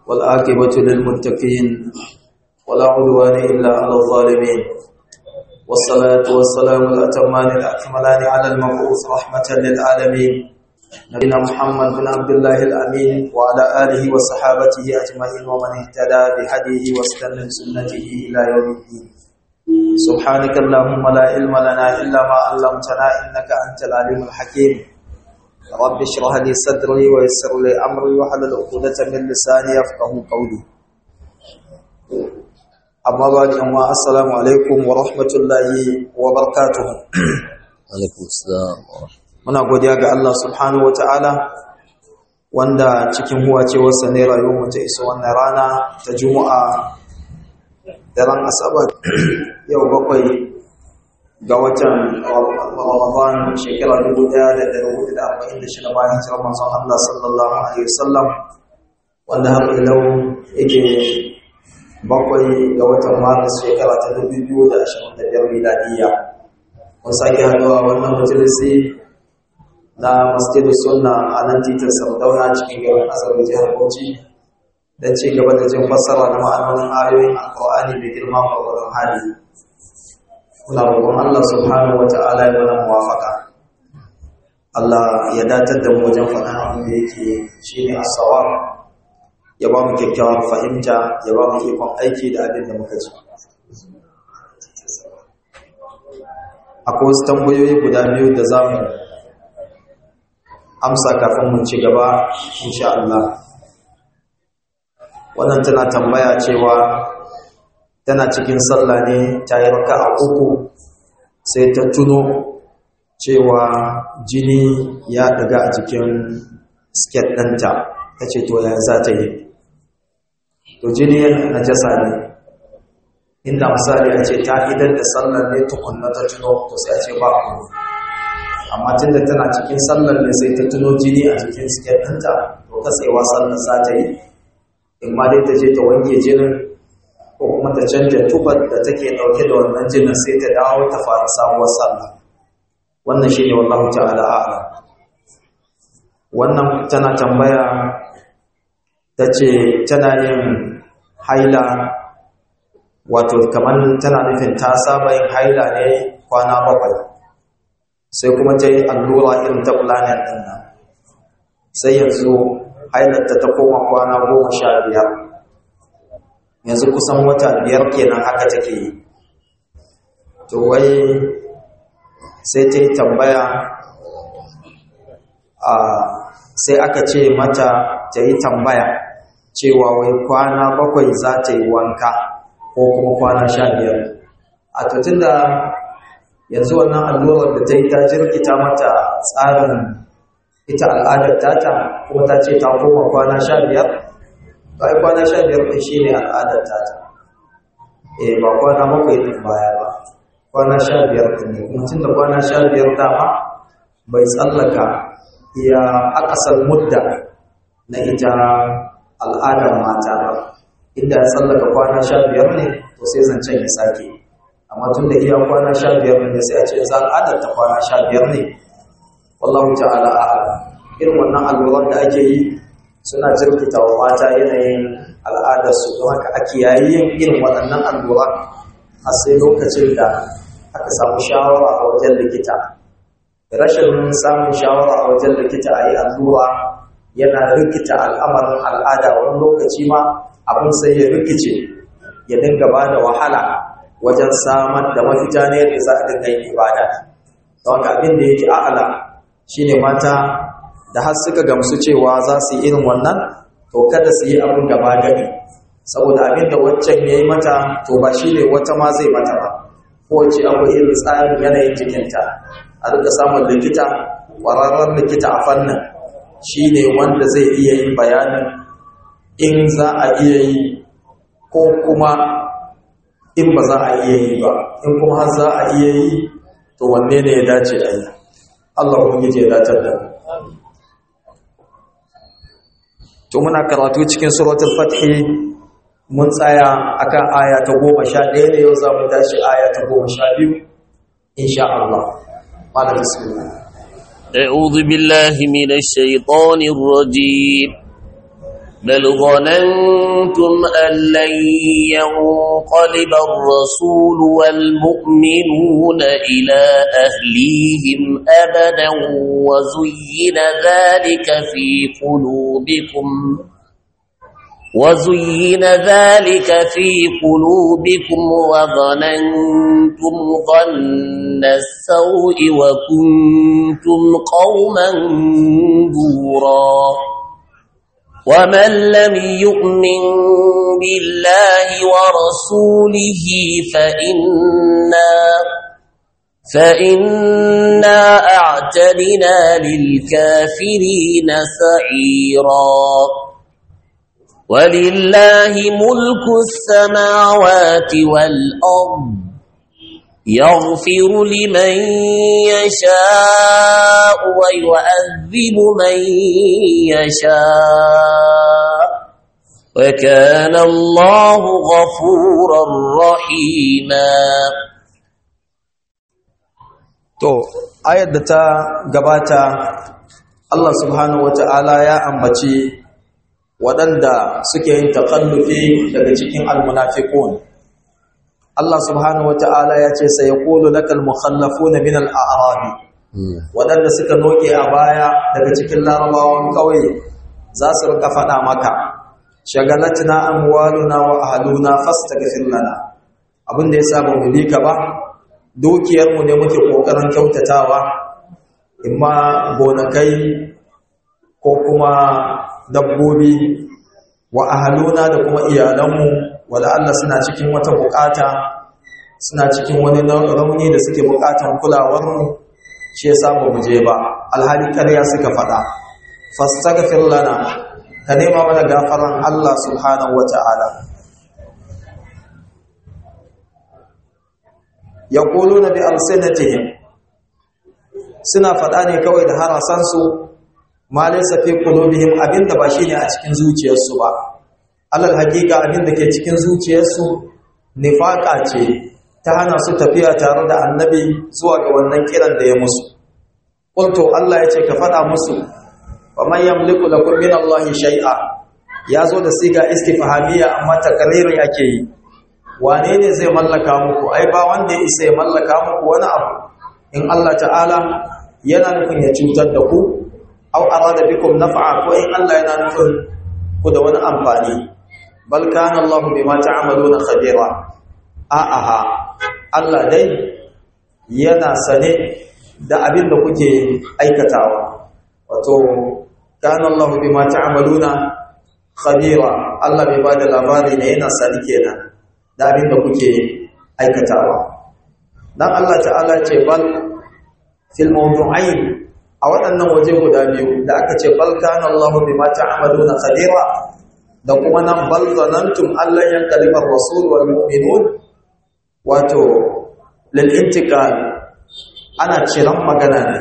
والعاقبة للمتقين ولا عدوان إلا على الظالمين والصلاة والسلام الأتمان الأكملان على المبعوث رحمة للعالمين نبينا محمد بن عبد الله الأمين وعلى آله وصحابته أجمعين ومن اهتدى بهديه واستنى بسنته إلى يوم الدين سبحانك اللهم لا علم لنا إلا ما علمتنا إنك أنت العليم الحكيم رب اشرح لي صدري ويسر لي أمري واحلل عقدة من لساني يفقهوا قولي أما بعد أما السلام عليكم ورحمة الله وبركاته alaikum assalam muna godiya ga Allah subhanahu wataala wanda cikin huwacewarsa ne rayuwar ta isa wannan rana ta Juma'a daren Asabar yau bakwai ga watan Ramadan shekara 1446 bayan hijirar manzon Allah sallallahu alaihi wasallam wanda har ilau yake bakwai ga watan Maris shekara ta 2025 miladiyya mun sake haɗuwa wannan majalisi na masjidus sunna a nan titin sardauna cikin garin asabar jihar bauchi don ci gaba da jin fassara na ma'anonin ayoyin alƙur'ani mai girma ƙwararrun hali muna roƙon allah subhanahu wa ta'ala ya mana muwafaka allah ya datar da mu wajen faɗin abin da yake shine asawa ya ba mu kyakkyawar fahimta ya ba mu ikon aiki da abin da muka ji akwai wasu tambayoyi guda biyu da za mu amsa kafin mun ci gaba insha Allah wannan tana tambaya cewa tana cikin sallah ne ta yi raka a uku sai ta tuno cewa jini ya daga a jikin sket ɗanta ta ce to ya za ta yi to jini na jasa ne inda misali a ce ta idan da sallar ne tukunna ta tuno to sai a ce ba kuma amma tunda tana cikin sallar ne sai ta tuno jini a jikin siket ɗinta to katsewa sallar za ta yi in ma dai ta je ta wanke jinin ko kuma ta canja tufar da take ɗauke da wannan jinin sai ta dawo ta fara sabuwar sallah wannan shi ne wallahu ta'ala a'ala wannan tana tambaya ta ce tana yin haila wato kamar tana nufin ta saba yin haila ne kwana bakwai sai kuma ta yi allura irin ta planet ɗin nan sai yanzu hailarta ta koma kwana goma sha biyar yanzu kusan wata biyar kenan haka take yi to wai sai ta yi tambaya a sai aka ce mata ta yi tambaya cewa wai kwana bakwai za ta yi wanka ko kuma kwana sha biyar a tutun da yanzu wannan allurar da ta yi ta jirgita mata tsarin ita al'adar tata kuma ta ce ta koma kwana sha biyar ba yi kwana sha biyar ɗin shi ne al'adar tata e ba kwana bakwai ɗin baya ba kwana sha biyar ɗin ne kuma tun da kwana sha biyar dama bai tsallaka iya akasar mudda na ita al'adar mata ba inda ya tsallaka kwana sha biyar ne to sai zancen ya sake amma tun da iya kwana sha biyar ne sai a ce za al'adar ta kwana sha biyar ne wallahu ta'ala a'ala irin wannan alluran da ake yi suna jirkita wa mata yanayin al'adar su don haka ake yayi yin irin waɗannan alluran a sai lokacin da aka samu shawara a wajen likita rashin samun shawara a wajen likita a yi allura yana rikita al'amarin al'ada wani lokaci ma abin sai ya rikice ya dinga ba da wahala wajen samar da mafita ne da za a dinga yin ibada don haka abin da yake a'ala shine mata da har suka gamsu cewa za su yi irin wannan to kada su yi abin gaba gani saboda abin da waccan ya yi mata to ba shi ne wata ma zai mata ba kowace akwai irin tsarin yanayin jikinta a rika samun likita ƙwararren likita a fannin shi ne wanda zai iya yin bayanin in za a iya yi ko kuma in ba za a iya yi ba in kuma har za a iya yi to wanne ne ya dace a yi Allah ubangiji ya datar da mu to muna karatu cikin suratul fathi mun tsaya akan aya ta 11 ne yau za mu tashi aya ta 12 insha Allah mala bismillah أعوذ بالله من الشيطان الرجيم بل ظننتم أن لن ينقلب الرسول والمؤمنون إلى أهليهم أبدا وزين ذلك في قلوبكم وزين ذلك في قلوبكم وظننتم ظن السوء وكنتم قوما بورا ومن لم يؤمن بالله ورسوله فإنا فإنا أعتدنا للكافرين سعيرا ولله ملك السماوات والأرض يغفر لمن يشاء ويعذب من يشاء وكان الله غفورا رحيما to ayar da ta gabata Allah subhanahu wata'ala ya ambaci waɗanda suke yin taƙallufi daga cikin almunafiqun Allah subhanahu wata'ala ya ce sai yaqulu lakal mukhallafuna min al-a'rabi waɗanda suka noke a baya daga cikin larabawan ƙauye za su rika faɗa maka shagalatna amwaluna wa ahluna fastaghfir lana abin da yasa ba mu bi ka ba dukiyarmu ne muke kokarin kyautatawa imma gonakai ko kuma dabbobi wa ahaluna da kuma iyalanmu wala Allah suna cikin wata bukata suna cikin wani rauni da suke bukatan kulawarmu shi yasa ba mu je ba alhali ƙarya suka faɗa fastaghfir lana ka nema mana gafaran Allah subhanahu wata'ala yaquluna bi alsinatihim suna faɗa ne kawai da harasansu ma laysa fi qulubihim abinda ba shine a cikin zuciyarsu ba alal haqiqa abinda ke cikin zuciyarsu nifaqa ce ta hana su tafiya tare da annabi zuwa ga wannan kiran da ya musu qultu Allah yace ka faɗa musu wa man yamliku lakum min Allah shay'a yazo da siga istifhamiyya amma takriri ake yi wane ne zai mallaka muku ai ba wanda ya isa ya mallaka muku wani abu in Allah ta'ala yana nufin ya cutar da ku aw arada bikum naf'a ko in Allah yana nufin ku da wani amfani bal kana Allah bima ta'maluna khabira a'a Allah dai yana sane da abin da kuke aikatawa wato kana Allah bima ta'maluna khabira Allah bai bada labari ne yana sani kenan da abin da kuke aikatawa dan Allah ta'ala ce bal fil mawdu'ain a waɗannan waje guda biyu da aka ce bal kana Allahu bima ta'maluna khabira da kuma nan bal zanantum allan yanqaliba ar-rasul wal mu'minun wato lil intiqal ana ciran magana ne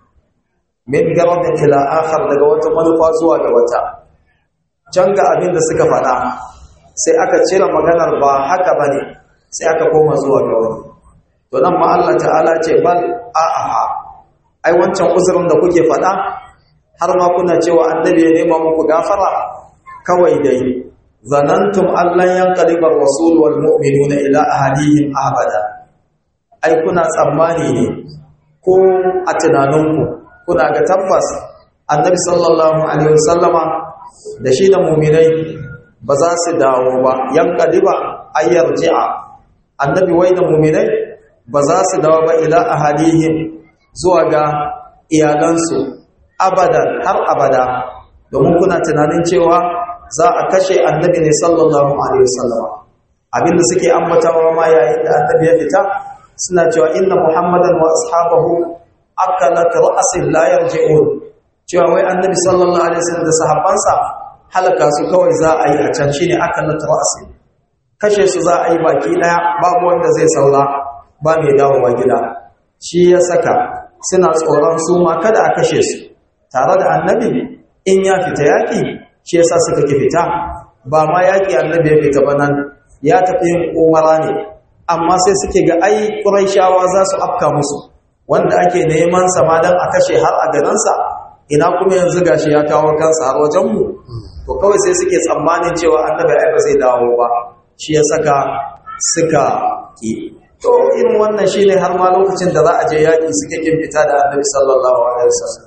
min garadin ila akhar daga wata manufa zuwa ga wata can ga abin da suka faɗa sai aka cire maganar ba haka bane sai aka koma zuwa ga wani to nan ma Allah ta'ala ce bal a'a ai wancan uzurin da kuke faɗa har ma kuna cewa annabi ya nema muku gafara kawai dai zanantum allan yanqalibar rasul wal mu'minuna ila ahadihim abada ai kuna tsammani ne ko a tunaninku kuna ga tabbas annabi sallallahu alaihi wasallama da shi da mu'minai ba za su dawo ba yanqaliba ayyar ji'a annabi wai da mu'minai ba za su dawo ba ila ahadihim zuwa ga iyalansu abadan har abada domin kuna tunanin cewa za a kashe annabi ne sallallahu alaihi wasallam abinda suke ambatawa ma yayin da annabi ya fita suna cewa inna muhammadan wa ashabahu akalat ra'sin la yarji'un cewa wai annabi sallallahu alaihi wasallam da sahabbansa halaka su kawai za a yi a can shine akalat ra'sin kashe su za a yi baki daya babu wanda zai saura ba mai dawowa gida shi ya saka suna tsoron su ma kada a kashe su tare da annabi in ya fita yaƙi shi yasa suka ki fita ba ma yaƙi annabi ya fita ba nan ya tafi yin umara ne amma sai suke ga ai ƙuraishawa za su afka musu wanda ake neman sa ma dan a kashe har a garinsa ina kuma yanzu gashi ya kawo kansa har wajenmu to to kawai sai suke tsammanin cewa annabi ai ba zai dawo ba shi ya saka suka ki to irin wannan shine har ma lokacin da za a je yaki suke kin fita da annabi sallallahu alaihi wasallam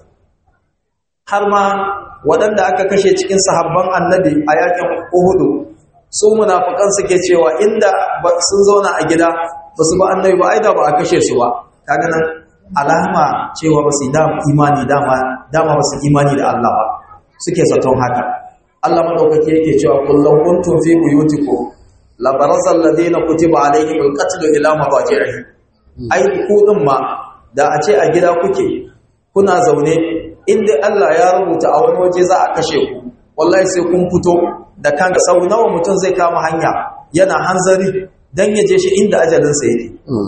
har ma waɗanda aka kashe cikin sahabban annabi a yakin Uhud su munafikan suke cewa inda sun zauna a gida ba su ba annabi ba aida ba a kashe su ba kaga nan alama cewa ba su dama imani dama dama ba su imani da Allah ba suke zaton haka Allah madaukake yake cewa kullum kuntum fi buyutikum la baraza alladhina kutiba alaihim alqatl ila madaji'ihi ai ku din ma da a ce a gida kuke kuna zaune inda Allah ya rubuta a wani waje za a kashe ku wallahi sai kun fito da kanka sau nawa mutum zai kama hanya yana hanzari dan ya je shi inda ajalinsa yake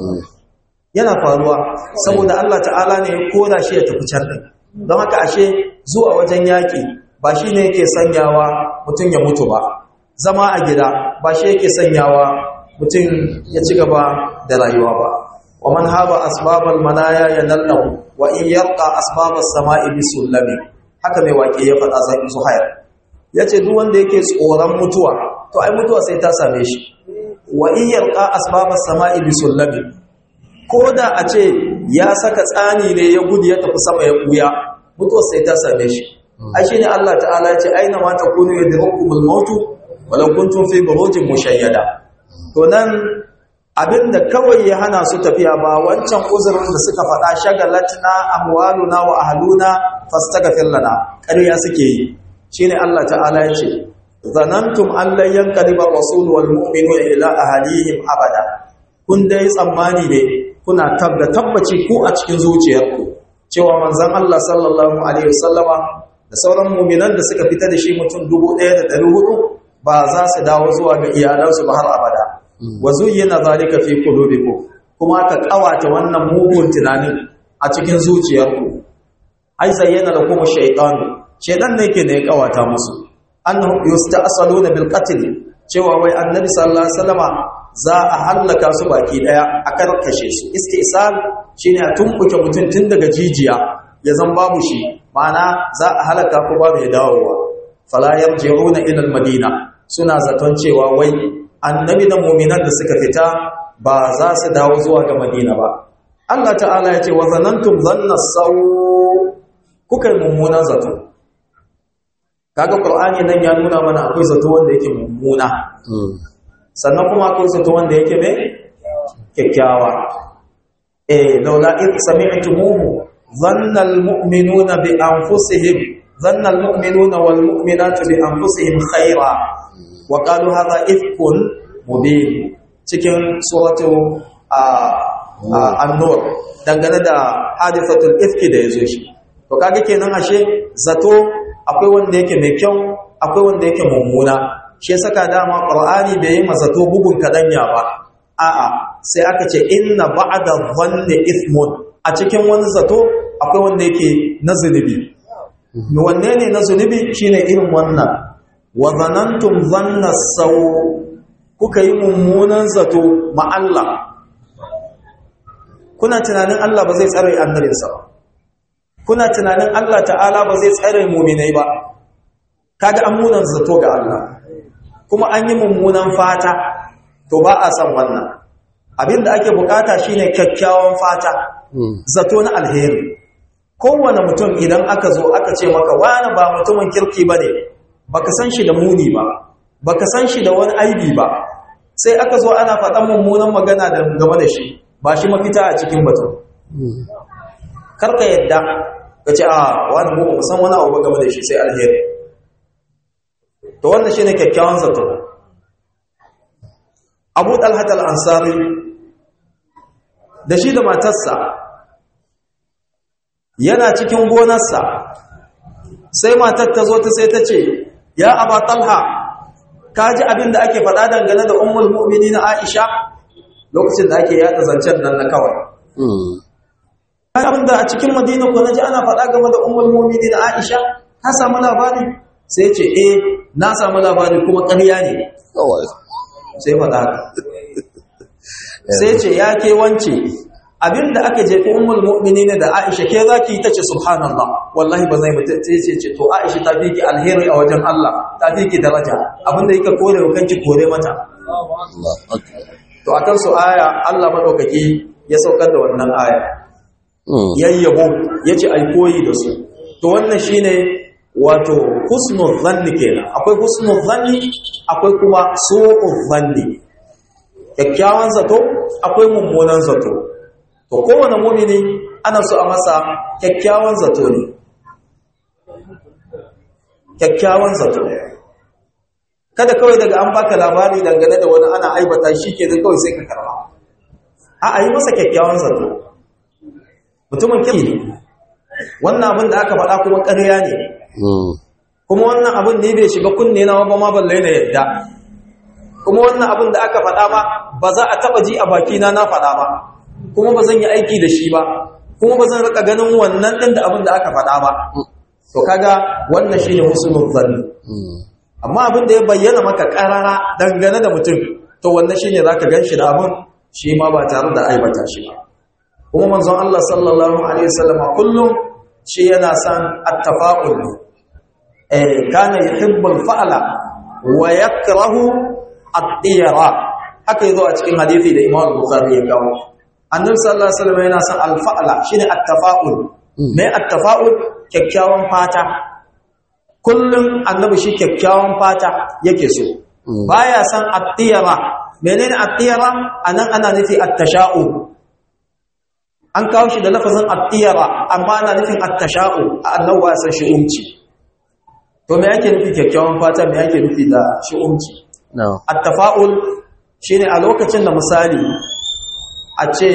yana faruwa saboda Allah ta'ala ne ya kora shi ya tafi can din don haka ashe zuwa wajen yaki ba shi ne yake sanyawa mutum ya mutu ba zama a gida ba shi yake sanyawa mutum ya ci gaba da rayuwa ba wa man haba asbabal manaya yanallahu wa in yarqa asbabas sama'i bisullami haka mai waƙe ya faɗa zai zuhair yace duk wanda yake tsoron mutuwa to ai mutuwa sai ta same shi wa in yarqa asbabas sama'i bisullami ko da a ce ya saka tsani ne ya gudu ya tafi sama ya buya mutuwa sai ta same shi ai shine Allah ta'ala ya ce aina ma takunu yadrukumul mautu walau kuntum fi burujin mushayyada to nan abinda kawai ya hana su tafiya ba wancan uzurin da suka faɗa shagalatna amwaluna wa ahluna fastaghfir lana ƙarya suke yi shine Allah ta'ala ya ce zanantum an lan yanqaliba rasul wal mu'minuna ila ahlihim abada kun dai tsammani ne kuna tabda tabbaci ku a cikin zuciyarku cewa manzon Allah sallallahu alaihi wasallama da sauran mu'minan da suka fita da shi mutum 1400 ba za su dawo zuwa ga iyalansu ba har abada wa zuyyina zalika fi qulubikum kuma ka kawata wannan mugun tunanin a cikin zuciyarku ai zayyana lakum shaytanu shaytan ne yake ne ya kawata musu annahum yusta'saluna bil qatl cewa wai annabi sallallahu alaihi wasallama za a hallaka su baki daya a karkashe su istisal shine a tumbuke mutum tun daga jijiya ya zan babu shi ma'ana za a halaka ko ba mai dawowa fala yarji'una ila al-madina suna zaton cewa wai annabi da mu'minan da suka fita ba za su dawo zuwa ga madina ba Allah ta'ala ya ce wa zanantum dhanna saw kuka mummunan zato kaga qur'ani nan ya nuna mana akwai zato wanda yake mummuna sannan kuma akwai zato wanda yake mai kyakkyawa eh laula id sami'tumuhu dhanna almu'minuna bi anfusihim dhanna almu'minuna wal mu'minatu bi anfusihim khaira wa qalu hadha ifkun mubin cikin suratu an-nur dangane da hadithatul ifki da yazo shi to kage kenan ashe zato akwai wanda yake mai kyau akwai wanda yake mummuna shi ya saka dama qur'ani bai yi mazato bugun kadanya ba a'a sai aka ce inna ba'da dhanni ithmun a cikin wani zato akwai wanda yake na zunubi wanne ne na zunubi shine irin wannan wa zanantum dhanna saw kuka yi mummunan zato ma Allah kuna tunanin Allah ba zai tsare annabinsa ba kuna tunanin Allah ta'ala ba zai tsare mu'minai ba kaga an munan zato ga Allah kuma an yi mummunan fata to ba a san wannan abinda ake bukata shine kyakkyawan fata zato na alheri kowane mutum idan aka zo aka ce maka wani ba mutumin kirki bane baka san shi da muni ba baka san shi da wani aibi ba sai aka zo ana faɗan mummunan magana da game da shi ba shi mafita a cikin batun karka yadda ka ce a wani mu san wani abu game da shi sai alheri to wannan shine kyakkyawan zato Abu Talhat al-Ansari da shi da matarsa yana cikin gonarsa sai matar ta zo ta sai ta ce ya Aba Talha ka ji abin da ake faɗa dangane da ummul mu'minin Aisha lokacin da ake yada zancen nan na kawai abin da a cikin Madina ko naji ana faɗa game da ummul mu'minin Aisha ka samu labari sai ce eh na samu labari kuma ƙarya ne sai faɗa haka sai ce ya ke wance abinda aka jefi ummul mu'minin da Aisha ke zaki tace subhanallah wallahi ba zai mutu ce ce to Aisha ta fi ki alheri a wajen Allah ta fi ki daraja abinda yake kore wa kanki kore mata Allah akbar to akan su aya Allah madaukaki ya saukar da wannan aya Mm. yayyabo yace ai koyi da su to wannan shine wato husnul zanni kenan akwai husnul zanni akwai kuma su'ul zanni kyakkyawan zato akwai mummunan zato to kowane mumini ana so a masa kyakkyawan zato ne kyakkyawan zato kada kawai daga an baka labari dangane da wani ana aibata shi ke da kawai sai ka karba a a yi masa kyakkyawan zato mutumin kyau ne wannan abin da aka faɗa kuma ƙarya ne Mm. kuma wannan abin ne bai shiga kunne na ba ma balle na yadda kuma wannan abin da aka faɗa ba ba za a taɓa ji a bakina na faɗa ba kuma ba zan yi aiki da shi ba kuma ba zan rika ganin wannan ɗin da abin da aka faɗa ba to kaga wannan shine husnul zanni Mm. amma abin da ya bayyana maka ƙarara dangane da mutum to wannan shine zaka ganshi da abin shi ma ba tare da aibata shi ba kuma manzon Allah sallallahu alaihi wasallam kullum shi yana san at-tafa'ul eh kana yuhibbul fa'la wa yakrahu at-tira haka yazo a cikin hadisi da Imam Bukhari ya kawo annabi sallallahu alaihi wasallam yana san al-fa'la shine at-tafa'ul me at-tafa'ul kyakkyawan fata kullum annabi shi kyakkyawan fata yake so baya san at-tira menene at-tira anan ana nufi at-tasha'u an kawo shi da lafazin at-tira amma ana nufin at-tasha'u annabi ba san shi'umci to me yake nufi kyakkyawan fata me yake nufi da shi'umci No. at-tafa'ul shine a lokacin da misali a ce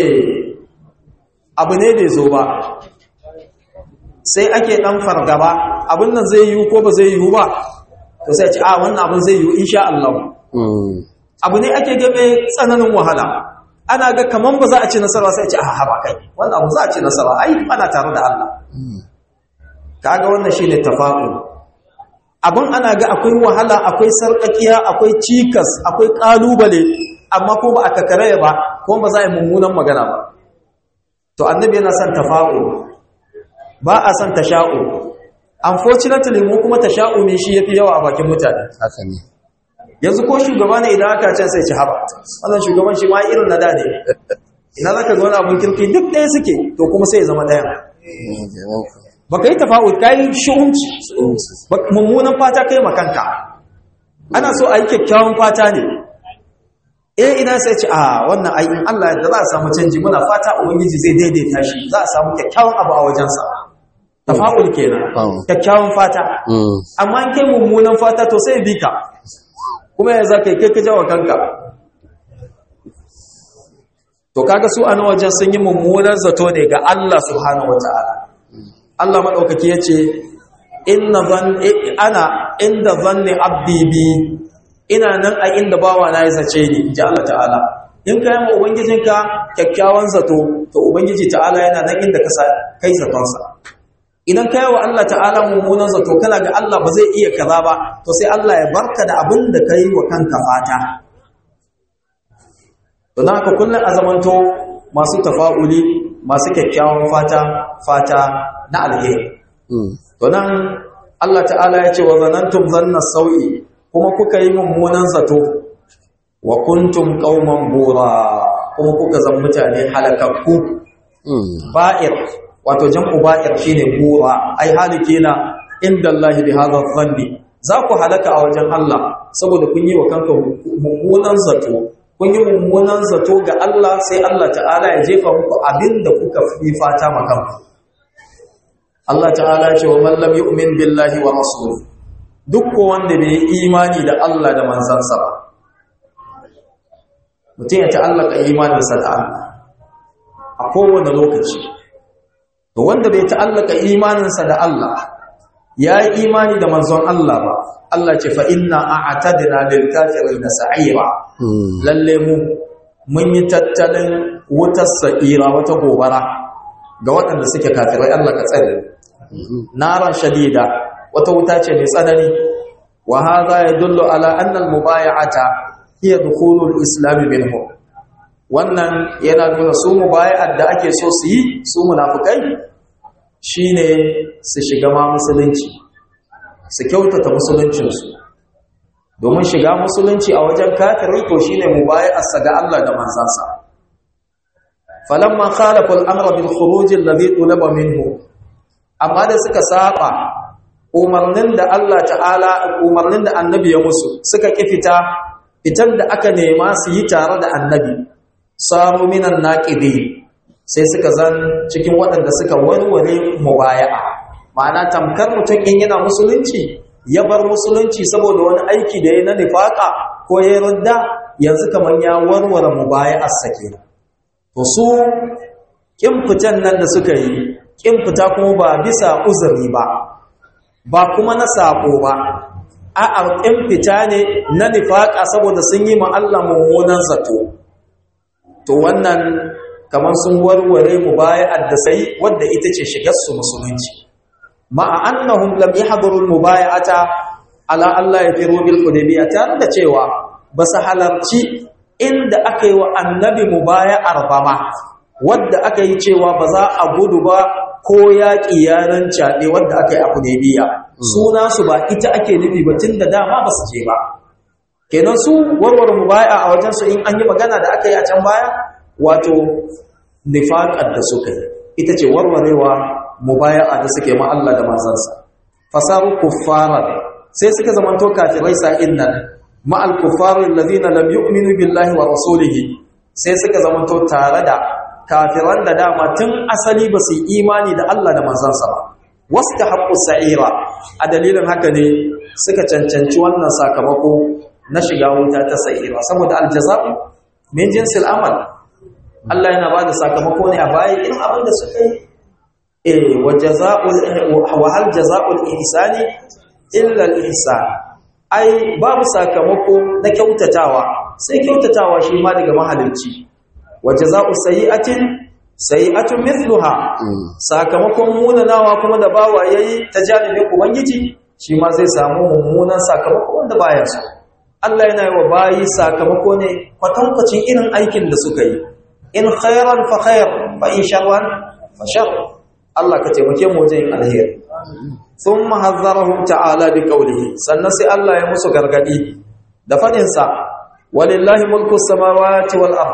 abu ne bai zo ba sai ake dan fargaba abin nan zai yiwu ko ba zai yiwu ba to sai a ce a wannan abin zai yiwu insha Allah Mm. abu ne ake gabe tsananin wahala ana ga kaman ba za a ci nasara sai a ce a haba kai wannan abu za a ci nasara ai ana tare da Allah kaga wannan shine tafa'ul abin ana ga akwai wahala akwai sarƙaƙiya akwai cikas akwai ƙalubale amma ko ba a kakaraya ba ko ba za a yi mummunan magana ba to annabi yana son tafa'ul ba a son tasha'u unfortunately mu kuma tasha'umi shi yafi yawa a bakin mutane Haka ne. yanzu ko shugaba ne idan aka can sai ci haba wannan shugaban shi ma irin na da ne ina zaka ga wani abun kirki duk ɗaya suke to kuma sai ya zama ɗaya Mm, jaman ku. baka yi tafa'ul kai shi'unci Ba- mummunan fata kai makanka ana so a yi kyakkyawan fata ne eh ina sai ce a wannan ai in Allah da za a samu canji muna fata ubangiji zai daidaita shi za a samu kyakkyawan abu a wajensa tafa'ul kenan Mm. kyakkyawan fata Mm. amma in kai mummunan fata to sai bi ka kuma ya za ka yi kai ka jawa kanka to kaga su a nan wajen sun yi mummunan zato ne ga Allah subhanahu wata'ala Allah maɗaukaki ya ce inna zan ana inda zanni abdi bi ina nan a inda bawa na ya zace ni ji Allah ta'ala in ka yi ma ubangijinka kyakkyawan zato to ubangiji ta'ala yana nan inda ka sa- kai zatonsa idan ka yi wa Allah ta'ala mummunan zato kana ga Allah ba zai iya kaza ba to sai Allah ya barka da abin da ka yi wa kanka fata don haka kullum a zamanto masu tafa'uli masu kyakkyawan fata fata na alheri Mm. to nan Allah ta'ala ya ce wa zanantum zanna sau'i kuma kuka yi mummunan zato wa kuntum qauman bura kuma kuka zan mutane halakakku Mm. ba'ir wato jam'u ba'ir shine bura ai halikina inda Allah bi hadha dhanni za ku halaka a wajen Allah saboda kun yi wa kanka mummunan zato kun yi mummunan zato ga Allah sai Allah ta'ala ya jefa muku abinda kuka fi fata ma kanku Allah ta'ala ya ce wa man lam yu'min billahi wa rasulihi duk ko wanda bai yi imani da Allah da manzansa ba mutum ya ta'allaka imaninsa da Allah a kowane lokaci to wanda bai ta'allaka imaninsa da Allah ya yi imani da manzon Allah ba Allah ce fa inna a'tadna lil kafirin sa'ira Mm. lalle mu mun yi tattalin wutar sa'ira wata gobara ga waɗanda suke kafirai Allah ka tsare naran shadida wata wuta ce mai tsanani wa hadha yadullu ala anna al mubay'ata hiya dukhulul islam minhum wannan yana nuna su mubaya'ar da ake so su yi su munafukai shine su shiga ma musulunci su kyautata musuluncinsu domin shiga musulunci a wajen kafirai to shine mubaya'arsa ga Allah da manzansa falamma khalafa al-amra bil khuruj alladhi tulaba minhu amma da suka saba umarnin da Allah ta'ala umarnin da annabi ya musu suka ki fita fitar da aka nema su yi tare da annabi samu minan naqidi sai suka zan cikin waɗanda suka warware mubaya'a ma'ana tamkar mutum in yana musulunci ya bar musulunci saboda wani aiki da ya na nifaka ko ya rudda yanzu kamar ya warware mubaya'ar sa kenan to su kin fitan nan da suka yi kin fita kuma ba bisa uzuri ba ba kuma na sako ba a'a kin fita ne na nifaka saboda sun yi ma Allah mummunan zato to wannan kamar sun warware mubaya'ar da sai wadda ita ce shigar su musulunci ma'a annahum lam yahduru al-mubay'ata ala Allah yafiru bil hudaybiyah tare da cewa ba su halarci inda aka yi wa annabi mubaya'ar ba ma wadda aka yi cewa ba za a gudu ba ko yaƙi yanan caɗe wadda aka yi a hudaybiyah suna su ba ita ake nufi ba tun da dama ba su je ba kenan su warware mubaya'a a wajen su in an yi magana da aka yi a can baya wato nifaqar da suka yi ita ce warwarewa mubaya'a da suke ma Allah da manzansa fasaru kuffaran sai suka zamanto kafirai sa'in nan ma al kuffaru allazina lam yu'minu billahi wa rasulihi sai suka zamanto tare da kafiran da dama tun asali ba su imani da Allah da manzansa ba wastahaqqu sa'ira a dalilin haka ne suka cancanci wannan sakamako na shiga wuta ta sa'ira saboda aljaza'u min jinsil amal Allah yana bada sakamako ne a baya irin abin da suka yi eh wa jazaa'ul wa hal jazaa'ul ihsani illa al ihsan ai babu sakamako na kyautatawa sai kyautatawa shi ma daga mahalicci wa jazaa'u sayyi'atin sayyi'atun mithluha sakamakon munanawa kuma da bawa yayi ta janibin ubangiji shi ma zai samu mummunan sakamako wanda baya so Allah yana yi wa bayi sakamako ne kwatankwacin irin aikin da suka yi in khairan fa khair fa in sharran fa shar Allah ka taimake mu wajen yin alheri thumma hazzarahum ta'ala bi qawlihi sannan sai Allah ya musu gargadi da fadin sa walillahi mulku samawati wal ard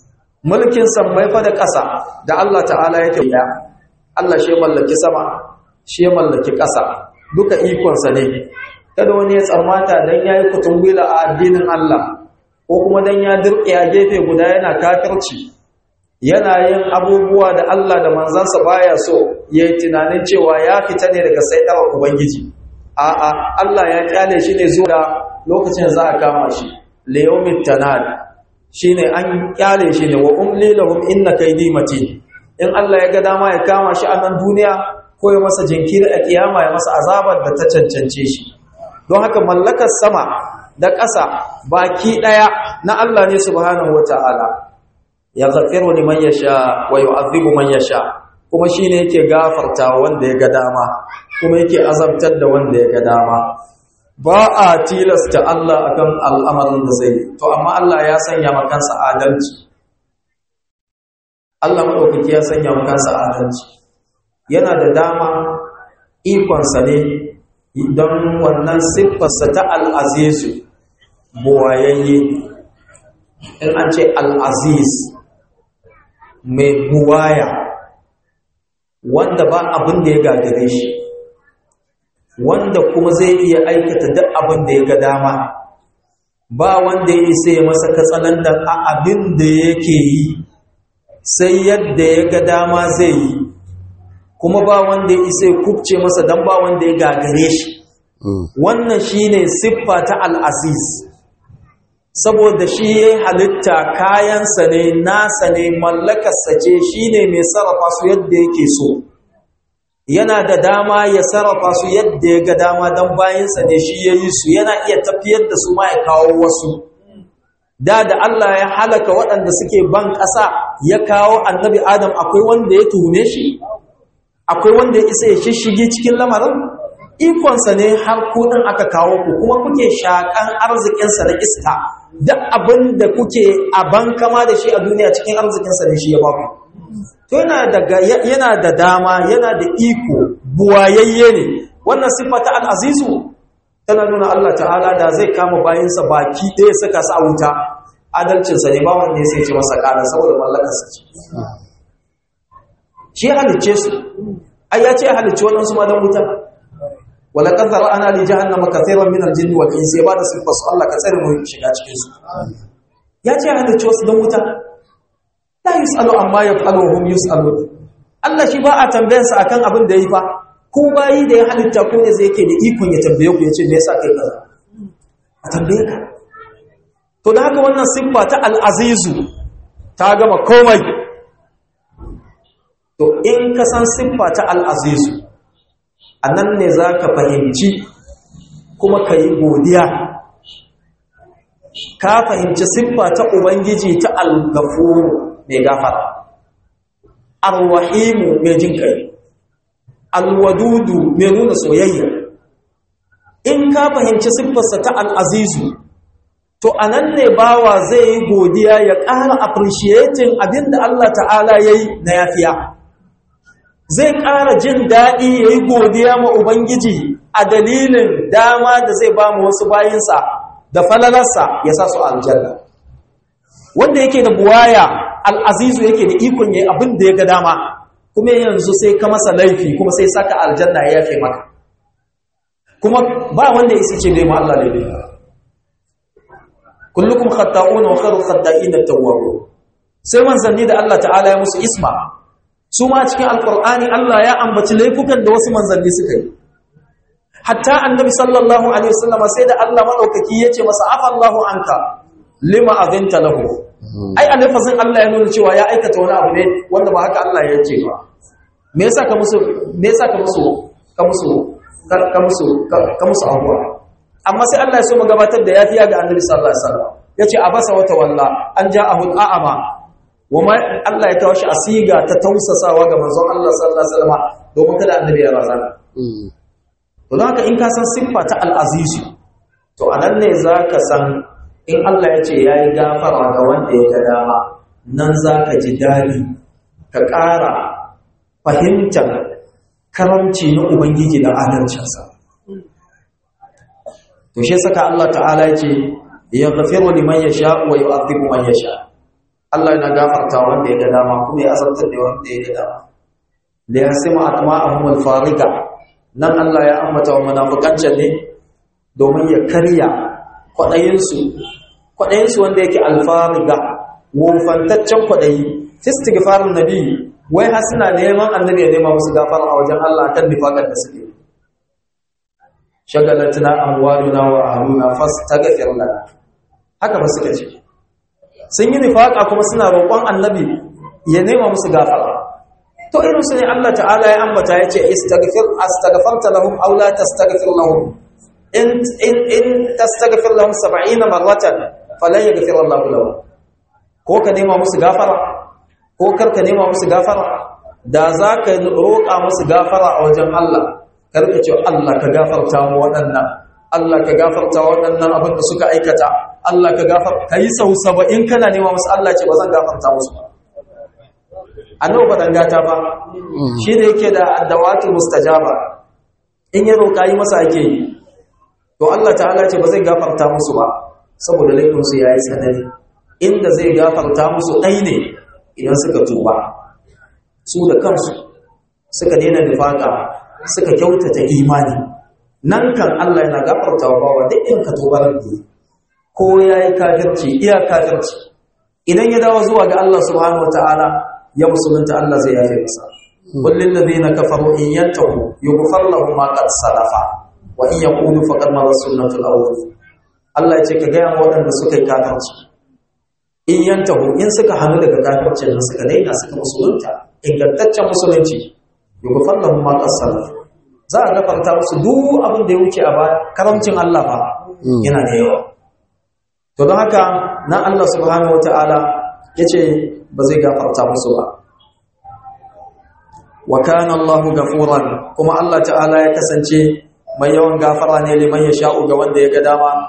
mulkin sammai fa da ƙasa da Allah ta'ala yake ya Allah shi mallaki sama shi mallaki ƙasa duka ikonsa ne kada wani ya tsammata dan yayi kutungwila a addinin Allah ko kuma dan ya dirke a gefe guda yana kafirci yana yin abubuwa da Allah da manzansa baya so yayi tunanin cewa ya fita ne daga saidar ubangiji a'a Allah ya kyale shi ne zuwa lokacin za a kama shi liyawmit tanad shine an kyale shi ne wa umli lahum inna kaydi matin in Allah ya ga dama ya kama shi a nan duniya ko ya masa jinkiri a kiyama ya masa azabar da ta cancance shi don haka mallakar sama da ƙasa baki ɗaya na Allah ne subhanahu wata'ala ya zafiru liman yasha wa yu'adhibu man yasha kuma shine yake gafarta wanda ya ga dama kuma yake azabtar da wanda ya ga dama ba a tilasta Allah akan al'amarin da zai to amma Allah ya sanya makansa adalci Allah madaukaki ya sanya makansa adalci yana da dama ikonsa ne don wannan siffarsa ta al'azizu buwayayye in an ce al'aziz mai buwaya wanda ba abin da ya gagare shi wanda kuma zai iya aikata duk abin da ya ga dama ba wanda ya isa ya masa katsalandan a abin da yake yi sai yadda ya ga dama zai yi kuma ba wanda ya isa ya kubce masa don ba wanda ya gagare shi wannan shine siffa ta al'aziz saboda shi ya halitta kayansa ne nasa ne mallakarsa ce shi ne mai sarrafa su yadda yake so yana da dama ya sarrafa su yadda ya ga dama don bayansa ne shi ya yi su yana iya tafiyar da su ma ya kawo wasu da da Allah ya halaka waɗanda suke ban ƙasa ya kawo annabi adam akwai wanda ya tuhume shi akwai wanda ya isa ya shishige cikin lamarin ikonsa ne har kudin aka kawo ku kuma kuke shakan arzikinsa na iska duk abin da kuke a bankama da shi a duniya cikin arzikinsa ne shi ya baku to yana da yana da dama yana da iko buwayayye ne wannan siffa ta al'azizu tana nuna Allah ta'ala da zai kama bayansa baki ɗaya saka su a wuta adalcinsa ne ba wanda ya sai ce masa ƙara saboda mallakarsa ce shi ya halicce su ai ya ce ya halicci waɗansu ma don wuta wala kan zara ana li jahannama kathiran min al-jinni wal insi ya bada sifar su Allah ka tsare mu shiga cikin su ya ce ya halicci wasu don wuta la yusalu amma yaf'alu hum yusalu Allah shi ba a tambayansa akan abin da yi fa ko bayi da ya halitta ko ne zai yake da ikon ya tambaye ku ya ce me yasa kai kaza a tambaye ka to da haka wannan siffa ta al'azizu ta gama komai to in ka san siffa ta al'azizu a nan ne za ka fahimci kuma ka yi godiya ka fahimci siffa ta ubangiji ta al-gafuru mai gafara al-wahimu mai jin kai al-wadudu mai nuna soyayya in ka fahimci siffarsa ta al'azizu to a nan ne bawa zai yi godiya ya ƙara appreciating abinda Allah ta'ala ya yi na yafiya zai ƙara jin daɗi ya yi godiya ma Ubangiji a dalilin dama da zai ba mu wasu bayinsa da falalarsa ya sa su aljanna wanda yake da buwaya al'azizu yake da ikon ya abin da ya ga dama kuma yanzu sai ka masa laifi kuma sai saka aljanna ya yafe maka kuma ba wanda ya ce bai ma Allah laifi kullukum khata'un wa khairul khata'in at-tawwabun sai manzanni da Allah ta'ala ya musu isma su ma cikin alqur'ani Allah ya ambaci laifukan da wasu manzanni suka yi hatta annabi sallallahu alaihi wasallam sai da Allah madaukaki yace masa afallahu anka lima azinta lahu ai alfazin Allah ya nuna cewa ya aikata wani abu ne wanda ba haka Allah ya ce ba me yasa ka musu me yasa ka musu ka musu ka musu ka musu abuwa amma sai Allah ya so mu gabatar da yafiya ga Annabi sallallahu alaihi wasallam yace abasa wata walla an ja'ahu al'ama wama Allah ya kawo shi asiga ta tausasawa ga manzon Allah sallallahu alaihi wasallam domin kada Annabi ya razana to don haka in ka san siffa ta al-aziz to anan ne zaka san in Allah ya ce yayi gafara ga wanda ya ga dama nan zaka ji dadi ka ƙara fahimtar karamci na Ubangiji da adalcinsa to shi saka Allah ta'ala yake ya gafiru liman yasha wa yu'adhibu man yasha Allah yana gafarta wanda ya ga dama kuma ya azabtar da wanda ya ga dama da ya sima atma'ahum al-fariga nan Allah ya ambata wa munafiqan ne domin ya karya kwadayin su kwadayin su wanda yake al-fariga wofantaccen kwadayi istighfarun nabi wai har suna neman annabi ya nema musu gafara a wajen Allah kan nifaqar da suke shagalatna amwaluna wa ahluna fastaghfir lana haka ba suka ce sun yi nifaqa kuma suna roƙon annabi ya nema musu gafara to irin su ne Allah ta'ala ya ambata ya ce istaghfir astaghfarta lahum aw la tastaghfir lahum in in in tastaghfir lahum 70 marratan falan yaghfir Allah lahum ko ka nema musu gafara ko kar ka nema musu gafara da za ka roƙa musu gafara a wajen Allah karka ce Allah ka gafarta mu waɗannan Allah ka gafarta waɗannan abin da suka aikata Allah ka gafar ka yi sau saba'in kana nema musu Allah ce ba zan gafarta musu ba annabi ba dan gata ba shi da yake da addawatu mustajaba in ya roƙa yi masa ake yi to Allah ta'ala ce ba zai gafarta musu ba saboda laifin su yayi tsanani inda zai gafarta musu ɗai ne idan suka tuba su da kansu suka daina nifaka suka kyautata imani nan kan Allah yana gafarta wa bawa duk in ka tuba rabbi ko yayi kafirci iya kafirci idan ya dawo zuwa ga Allah subhanahu wataala ya musulunta Allah zai yafe masa kullil ladina kafaru in yantahu yughfar lahum ma qad salafa wa in yaqulu faqad ma sunnatul awwal Allah ya ce ka ga waɗanda suka yi kafirci in yantahu in suka hannu daga kafircin nan suka daina suka musulunta ingantaccen musulunci yughfar lahum ma qad salafa za a gafarta musu duk abin da ya wuce a baya karamcin Allah fa yana da yawa to don haka nan Allah subhanahu wataala yace ba zai gafarta musu ba wa kana Allahu gafuran kuma Allah ta'ala ya kasance mai yawan gafara ne liman ya sha'u ga wanda ya ga dama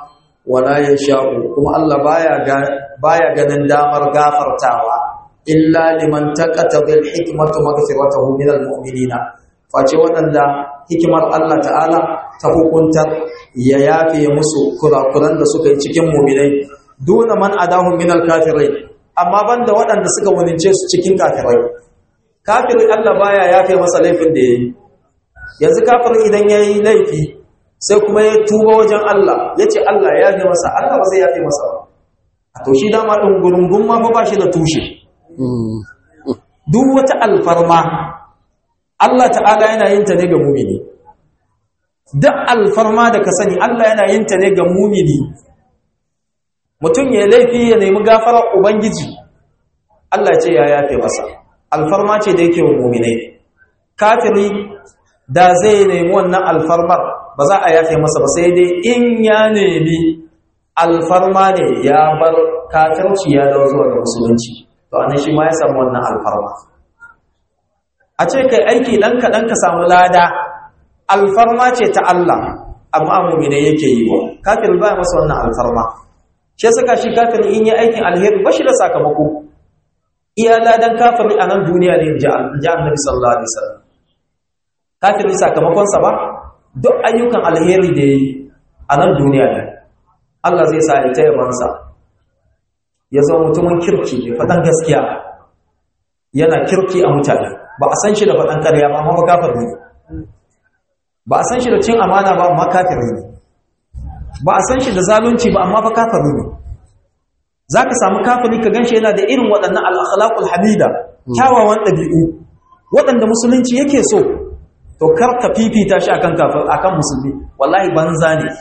wala yasha'u kuma Allah baya baya ganin damar gafartawa illa liman taqata bil hikmatu maghfiratuhu min al mu'minina face waɗanda hikimar Allah ta'ala ta hukuntar ya yafe musu kurakuran da suka yi cikin mu'minai duna man adahu min al kafirai amma banda waɗanda suka wunince su cikin kafirai kafirin Allah baya yafe masa laifin da yayi yanzu kafirin idan yayi laifi sai kuma ya tuba wajen Allah yace Allah ya yafe masa Allah ba zai yafe masa ba to shi dama din gurungun ma fa ba shi da tushe duk wata alfarma Allah ta'ala yana yin ta ne ga mumini duk alfarma da ka sani Allah yana yin ta ne ga mumini mutum ya laifi ya nemi gafarar ubangiji Allah ce ya yafe masa alfarma ce da yake wa muminai kafiri da zai nemi wannan alfarmar ba za a yafe masa ba sai dai in ya nemi alfarma ne ya bar kafirci ya dawo zuwa ga musulunci to anan shi ma ya samu wannan alfarma a ce kai aiki dan kaɗan ka samu lada alfarma ce ta Allah amma mumine yake yi wa kafir ba masa wannan alfarma shi saka shi kafir in yi aikin alheri ba shi da sakamako iya ladan kafiri a nan duniya ne ji annabi sallallahu alaihi wasallam kafiri sakamakon sa ba duk ayyukan alheri da yi a nan duniya ne Allah zai sa ya taya bansa ya zama mutumin kirki ne faɗan gaskiya yana kirki a mutane ba a san shi da faɗan ƙarya ba amma kafir ne ba a san shi da cin amana ba amma kafir ne ba a san shi da zalunci ba amma fa kafir ne za ka samu kafiri ka gan shi yana da irin waɗannan al'akhlaƙul hamida kyawawan ɗabi'u waɗanda musulunci yake so to kar ka fifita shi akan kafir akan musulmi wallahi banza ne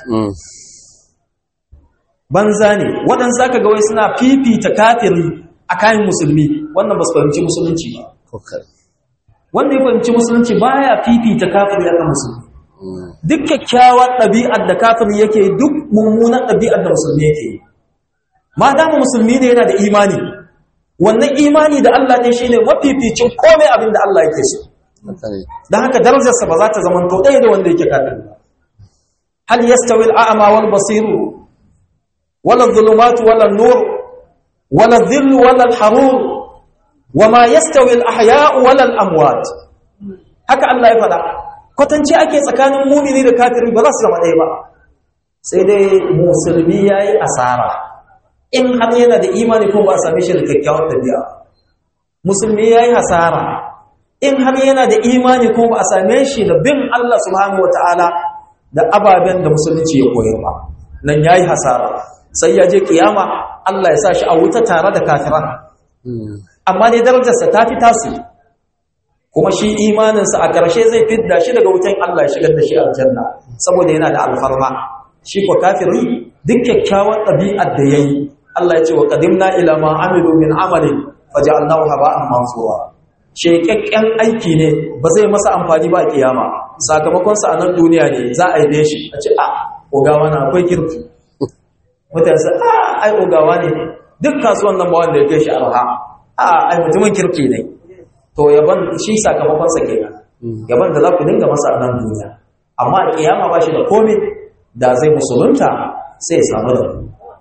banza ne waɗanda za ka ga wai suna fifita kafiri a kayan musulmi wannan ba su fahimci musulunci ba wanda ya fahimci musulunci baya fifita kafiri akan musulmi duk kyakkyawar ɗabi'ar da kafiri yake duk mummunan ɗabi'ar da musulmi yake yi ma dama musulmi ne yana da imani wannan imani da Allah ne shine mafificin komai abin da Allah yake so dan haka darajarsa ba za ta zama to ɗaya da wanda yake kafiri hal yastawi al-a'ma wal basir wala dhulumatu wala nur wala dhill wala al-harur wama yastawi al-ahya'u wala al-amwat haka Allah ya faɗa kwatance ake tsakanin mumini da kafiri ba za su zama ɗaya ba sai dai musulmi yayi asara in har yana da imani ko ba a same shi da kyakkyawar tabi'a musulmi yayi hasara in har yana da imani ko ba a same shi da bin Allah subhanahu wataala da ababen da musulunci ya koyar ba nan yayi hasara sai ya je kiyama Allah ya sa shi a wuta tare da kafiran amma dai darajarsa ta fi tasu kuma shi imaninsa a ƙarshe zai fidda shi daga wutan Allah ya shigar da shi aljanna saboda yana da alfarma shi ko kafiri duk kyakkyawar ɗabi'ar da yayi Allah ya ce wa qadimna ila ma amilu min amalin faj'alnahu haba'an mansura shekakken aiki ne ba zai masa amfani ba kiyama sakamakon sa a nan duniya ne za a yi shi a ce a ogawa na akwai kirki mutane sai a ai ogawa ne duk kasuwan nan ba wanda ya kai shi arha a ai mutumin kirki ne to yaban shi sakamakon sa kenan yaban da za ku dinga masa a nan duniya amma a kiyama ba shi da komai da zai musulunta sai ya samu da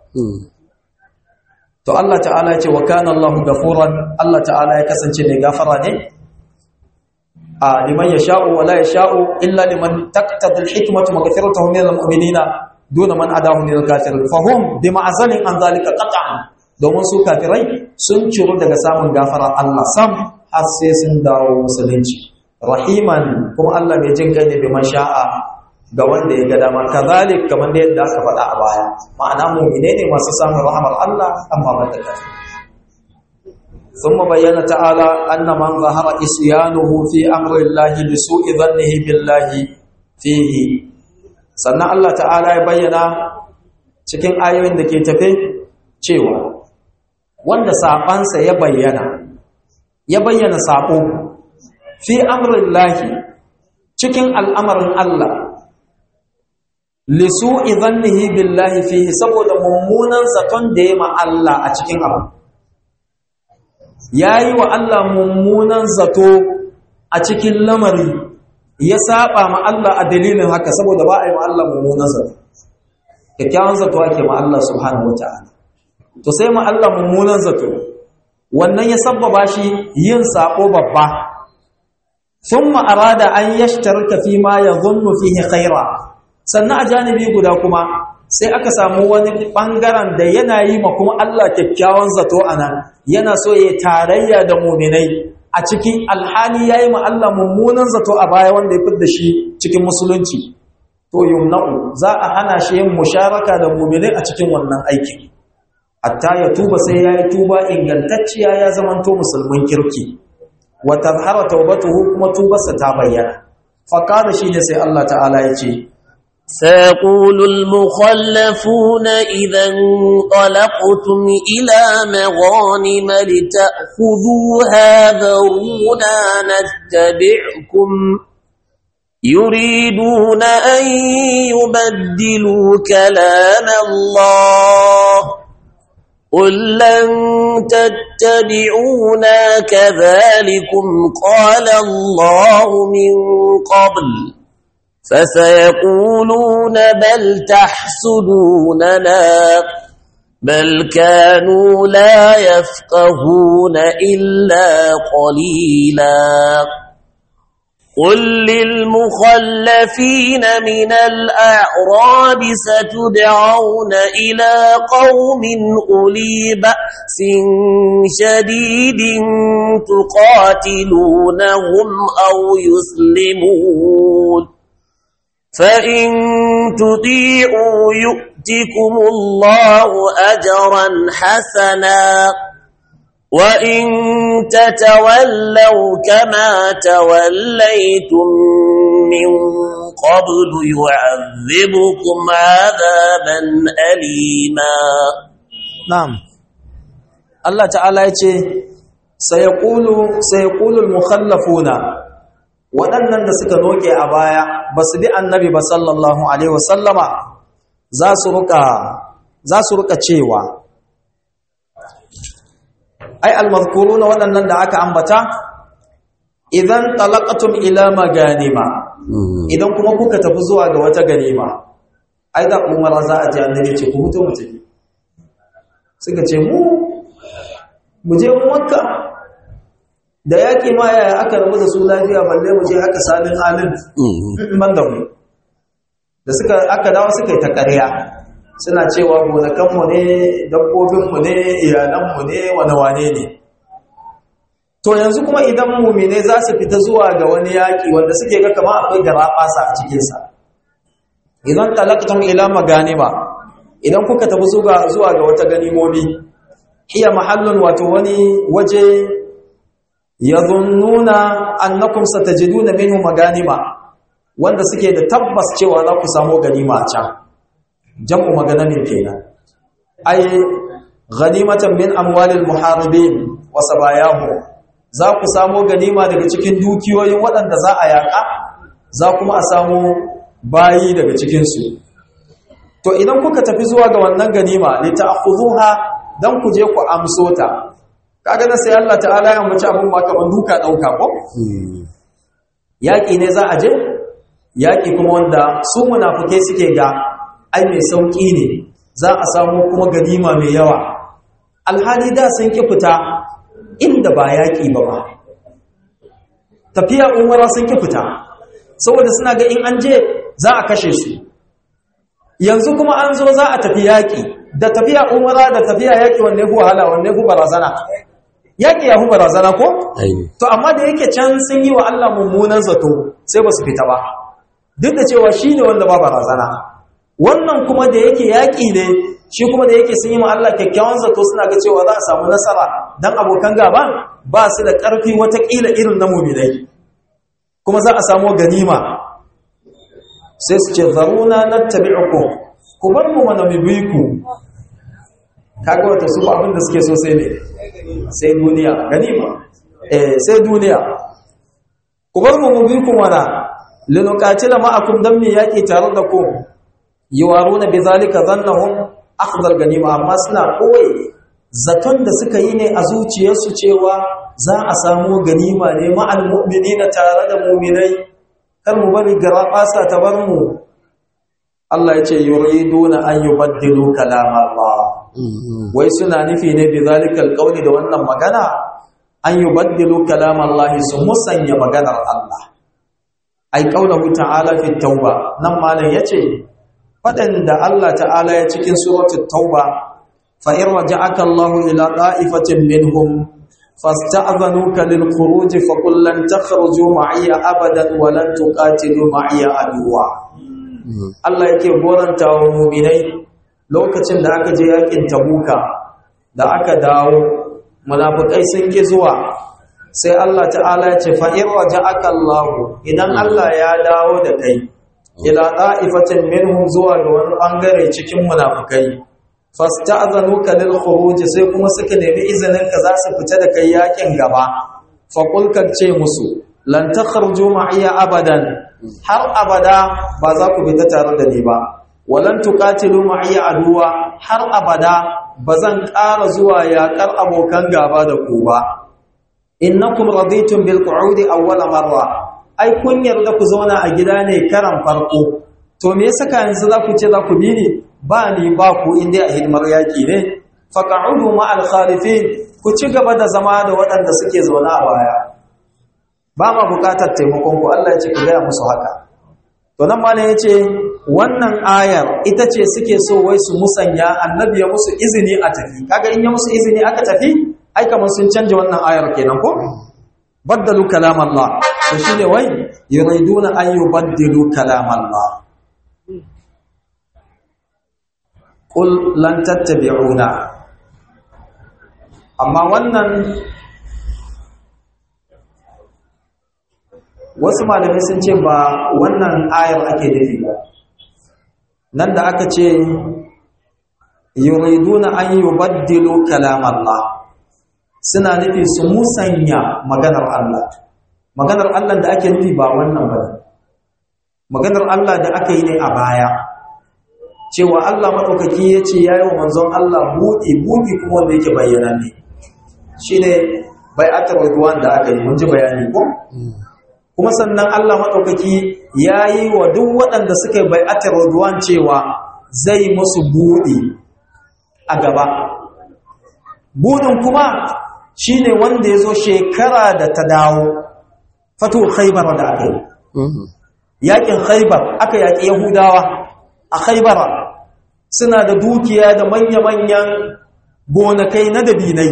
to Allah ta'ala ya ce wa kana Allahu gafuran Allah ta'ala ya kasance mai gafara ne a liman yasha'u wa la yasha'u illa liman taqtadi al-hikmatu maghfiratuhu min al-mu'minina duna man adahu min al-kafirin fahum bi ma'zalin an zalika qat'an domin su kafirai sun ciro daga samun gafara Allah sam har sai sun dawo musulunci rahiman kuma Allah mai jin kai ne bi man sha'a ga wanda ya ga dama kazalik kamar da yadda aka faɗa a baya ma'ana mu'mine ne masu samun rahmar Allah amma ba ta kafi ثم بين تعالى أن من ظهر إسيانه في أمر الله بسوء ظنه بالله فيه sannan Allah ta'ala ya bayyana cikin ayoyin da ke tafe cewa wanda saɓansa ya bayyana ya bayyana saɓo fi amrin lahi cikin al'amarin Allah lisu idhannihi billahi fihi saboda mummunan zaton da ya ma Allah a cikin abu yayi wa Allah mummunan zato a cikin lamari ya saba ma Allah a dalilin haka saboda ba a yi wa Allah mummunan zato kyakkyawan zato ake ma Allah subhanahu wata'ala to sai ma Allah mummunan zato wannan ya sabbaba shi yin sako babba thumma arada an yashtarika fi ma yadhunnu fihi khaira sannan a janibi guda kuma sai aka samu wani bangaren da yana yi ma kuma Allah kyakkyawan zato anan yana so ya tarayya da mu'minai a cikin alhali yayi ma Allah mummunan zato a baya wanda ya fidda shi cikin musulunci to yumna'u za a hana shi yin musharaka da mu'minai a cikin wannan aikin hatta ya tuba sai yayi tuba ingantacciya ya zamanto musulmin kirki wa tazhara tawbatuhu kuma tubarsa ta bayyana fa kana shine sai Allah ta'ala ya ce سيقول المخلفون إذا انطلقتم إلى مغانم لتأخذوها ذرونا نتبعكم يريدون أن يبدلوا كلام الله قل لن تتبعونا كذلكم قال الله من قبل فسيقولون بل تحسدوننا بل كانوا لا يفقهون إلا قليلا قل للمخلفين من الأعراب ستدعون إلى قوم أولي بأس شديد تقاتلونهم أو يسلمون فإن تطيعوا يؤتكم الله أجرا حسنا وإن تتولوا كما توليتم من قبل يعذبكم عذابا أليما na'am Allah ta'ala ya ce sayaqulu sayaqulul mukhallafuna waɗannan da suka noke a baya ba su bi annabi ba sallallahu alaihi wasallama za su ruka za su ruka cewa ai almazkuruna waɗannan da aka ambata idan talaqatum ila maganima idan kuma kuka tafi zuwa ga wata ganima ai da umara za a ji annabi ce ku huto mu tafi suka ce mu mu je makka da yaƙi ma yaya aka rabu da su lafiya balle mu je haka salin halin ban da mu da suka aka dawo suka yi ta ƙarya suna cewa gonakanmu ne dabbobinmu ne iyalanmu ne wane-wane ne to yanzu kuma idan mumine za su fita zuwa ga wani yaƙi wanda suke ga kama akwai garaɓasa a cikinsa idan talaktum ila maganima idan kuka tafi zuwa ga wata ganimomi hiya mahallun wato wani waje yadhunnuna annakum satajiduna minhu maganima wanda suke da tabbas cewa za ku samu ganima a can jam'u maganamin kenan ay ghanimatan min amwalil muharibin wa sabayahu za ku samu ganima daga cikin dukiyoyin waɗanda za a yaƙa za kuma a samu bayi daga cikinsu to idan kuka tafi zuwa ga wannan ganima li ta'khudhuha dan ku je ku amso ta kaga na sai Allah ta'ala ya mace abun ba kaman duka dauka ko yaki ne za a je yaki kuma wanda su munafike suke ga ai mai sauki ne za a samu kuma ganima mai yawa alhali da sun ki fita inda ba yaki ba ba tafiya umara sun ki fita saboda suna ga in an je za a kashe su yanzu kuma an zo za a tafi yaƙi da tafiya umara da tafiya yaƙi wanne ku wahala wanne ku barazana yaƙi ya ku barazana ko to amma da yake can sun yi wa Allah mummunan zato sai ba su fita ba duk da cewa shi ne wanda ba barazana wannan kuma da yake yaƙi ne shi kuma da yake sun yi wa Allah kyakkyawan zato suna ga cewa za a samu nasara dan abokan gaba ba su da ƙarfi watakila irin na muminai kuma za a samu ganima sai su ce zaruna na tabi'uku ku bar mu mana bibiku kaga wata su abin da suke so sai ne sai duniya ganima eh sai duniya ku bar mu bibiku mana linuqatila ma'akum dan mi yaki tare da ku yuwaruna bizalika dhannahum akhdhal ganima amma suna koyi zaton da suka yi ne a zuciyarsu cewa za a samu ganima ne ma'al mu'minina tare da mu'minai kar mu bari gara fasa ta bar mu Allah ya ce yuriduna an yubaddilu kalam Allah wai suna nufi ne bi zalikal qawli da wannan magana an yubaddilu kalam Allah su musanya maganar Allah ai qawluhu ta'ala fi tauba nan malam yace fadan da Allah ta'ala ya cikin suratul tauba fa in raja'aka Allah ila qa'ifatin minhum fasta'dhanuka lil khuruj fa qul lan takhruju ma'iya abadan wa lan tuqatilu ma'iya aduwa Allah yake goranta wa mu'minai lokacin da aka je yakin tabuka da aka dawo munafikai sun ki zuwa sai Allah ta'ala ya ce fa in raja'aka Allah idan Allah ya dawo da kai ila qa'ifatin minhum zuwa ga wani bangare cikin munafikai fasta'zanuka lil khuruj sai kuma suka nemi izinin ka za su fita da kai yakin gaba fa qul ce musu lan takhruju ma'iya abadan har abada ba za ku fita tare da ni ba walan tuqatilu ma'iya aduwa har abada bazan ƙara zuwa yaƙar abokan gaba da ku ba innakum raditum bil qu'udi awwala marra ai kun yarda ku zauna a gida ne karan farko to me yasa ka yanzu za ku ce za ku bi ni ba ni ba ku inda a hidimar yaki ne faq'udu ma al khalifin ku ci gaba da zama da waɗanda suke zauna a baya ba ma buƙatar taimakon ku Allah ya ce ku gaya musu haka to nan ma ne yace wannan ayar ita ce suke so wai su musanya annabi ya musu izini a tafi kaga in ya musu izini aka tafi ai kamar sun canja wannan ayar kenan ko baddalu kalam Allah to shine wai yuriduna an yubaddilu kalam Allah qul lan tattabi'una amma wannan wasu malamai sun ce ba wannan ayar ake nufi ba nan da aka ce yuriduna an yubaddilu kalam Allah suna nufi su musanya maganar Allah maganar Allah da ake nufi ba wannan ba maganar Allah da aka yi ne a baya cewa Allah maɗaukaki ya ce ya yi wa manzon Allah buɗi buɗi kuma wanda yake bayyana ne shi ne bai'atar ridwan da aka yi mun ji bayani ko kuma sannan Allah maɗaukaki ya yi wa duk waɗanda suka yi bai'atar ridwan cewa zai musu buɗi a gaba buɗin kuma shi ne wanda ya zo shekara da ta dawo fato khaibar da aka yi yaƙin khaibar aka yaƙi yahudawa a khaibara suna da dukiya da manya-manyan gonakai na dabinai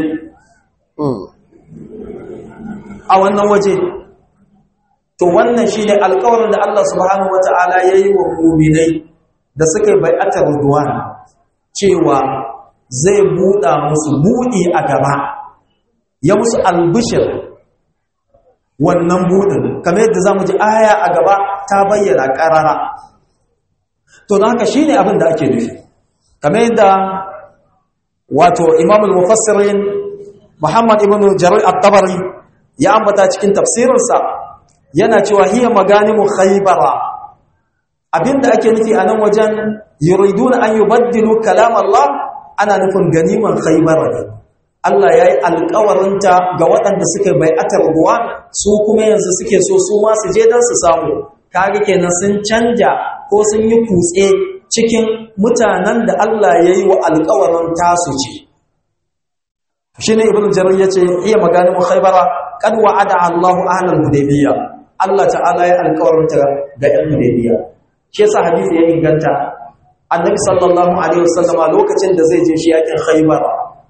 a wannan waje to wannan shi ne alkawarin da Allah subhanahu wa ta'ala ya yi wa muminai da suka yi bai'atar ruduwan cewa zai buɗa musu buɗi a gaba ya musu albishir wannan buɗin kamar yadda za mu ji aya a gaba ta bayyana ƙarara to da haka shi ne abin da ake nufi kamar yadda wato imamul mufassirin muhammad ibn jarir at-tabari ya ambata cikin tafsirinsa yana cewa hiya maganimu khaybara abinda ake nufi a nan wajen yuriduna an yubaddilu kalam Allah ana nufin ganiman khaybara ne Allah ya yi alkawarinta ga waɗanda suka bai atar ruwa su kuma yanzu suke so su ma su je don su samu kaga kenan sun canja ko sun yi kutse cikin mutanen da Allah ya yi wa alkawarin tasu ce shi ne ibn jarir ya ce iya maganin khaybara kad wa'ada Allahu ahlal hudaybiyya Allah ta'ala ya alkawarinta ga yan hudaybiyya shi yasa hadisi ya inganta annabi sallallahu alaihi wasallama lokacin da zai je shi yakin khaybara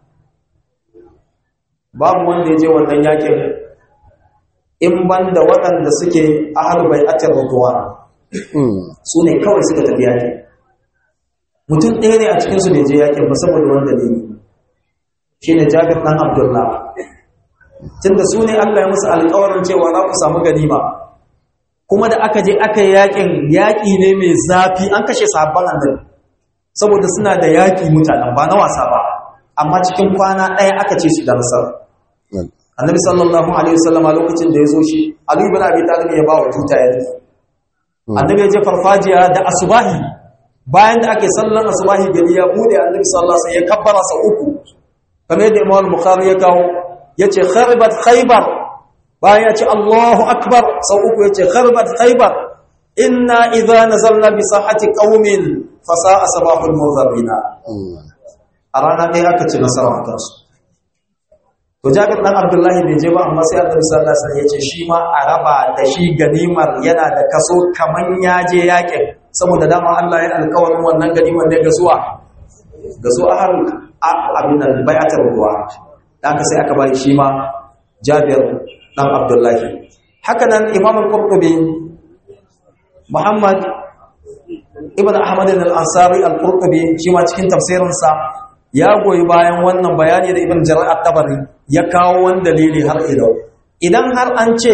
babu wanda ya je wannan yakin in banda waɗanda suke ahalubai atar rutuwa su ne kawai suka tafi yakin mutum ɗaya ne a cikinsu bai je yakin ba saboda wanda ne shi ne jabir ɗan abdullah tunda su ne allah ya musu alkawarin cewa za ku samu ganima kuma da aka je aka yi yakin yaƙi ne mai zafi an kashe sabon annabi saboda suna da yaƙi mutanen ba na wasa ba amma cikin kwana ɗaya aka ce su da nasara annabi sallallahu alaihi wasallama lokacin da ya zo shi ali ibn abi talib ya ba wa tuta ya nufi annabi ya je farfajiya da asubahi bayan da ake sallan asubahi gari ya bude annabi sallallahu alaihi wasallam ya kabbara sa uku kamar yadda imam bukhari ya kawo yace kharibat khaybar bayan ya ce allahu akbar sau uku yace kharibat khaybar inna idza nazalna bi sahati qaumin fa sa'a sabahul munzarina a rana ɗaya aka ci nasara a kansu to jabir dan abdullahi bai je ba amma sai annabi sallallahu alaihi wasallam ya ce shi ma a raba da shi ganimar yana da kaso kaman ya je yakin saboda dama Allah ya alƙawarin wannan ganimar ne ga zuwa ga zuwa har abin nan bai'atar ruwa haka sai aka bari shi ma jabir dan abdullahi haka nan imam al-qurtubi muhammad ibn ahmad al-ansari al-qurtubi shi ma cikin tafsirinsa ya goyi bayan wannan bayani da ibn jarir at-tabari ya kawo wani dalili har ila idan har an ce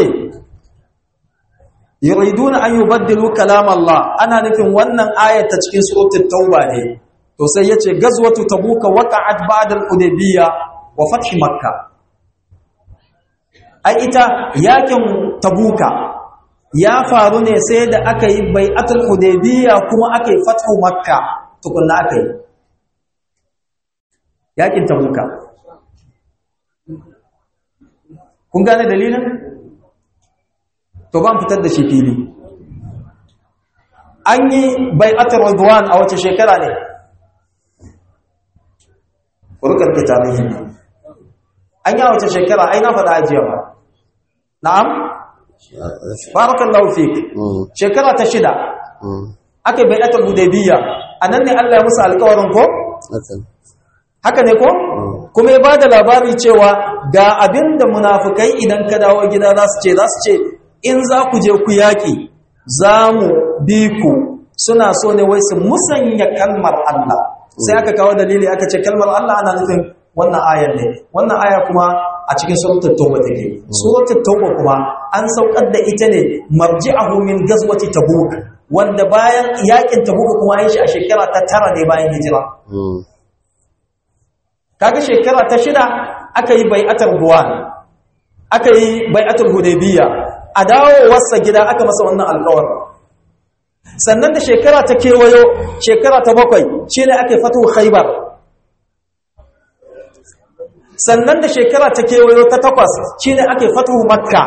yuriduna an yubaddilu kalam Allah ana nufin wannan ayat ta cikin suratul tauba ne to sai yace gazwatu tabuka waqa'at ba'da al-hudaybiyya wa fath makkah ai ita yakin tabuka ya faru ne sai da aka yi bai'atul hudaybiyya kuma aka yi fathu makkah tukunna aka yi yakin tabuka kun gane dalilin to ban fitar da shi fili an yi bai'atul ridwan a wace shekara ne kurkar kitabin an yi a wace shekara ai na faɗa ajiya ba na'am barakallahu fik shekara ta shida aka yi bai'atul hudaybiyya anan ne Allah ya musu alƙawarin ko haka ne ko kuma ya ba da labari cewa ga abinda munafukai idan ka dawo gida za su ce za su ce in za ku je ku yaƙi za mu bi ku suna so ne wai su musanya kalmar Allah sai aka kawo dalili aka ce kalmar Allah ana nufin wannan ayar ne wannan aya kuma a cikin suratul tauba take suratul tauba kuma an saukar da ita ne marji'ahu min gazwati tabuk wanda bayan yakin tabuk kuma yin shi a shekara ta tara ne bayan hijira kaga shekara ta shida aka yi bai'atar buwan aka yi bai'atul hudaybiyya a dawowarsa gida aka masa wannan alƙawar sannan da shekara ta kewayo shekara ta bakwai shine aka yi fatu khaybar sannan da shekara ta kewayo ta takwas shine aka yi fatu makka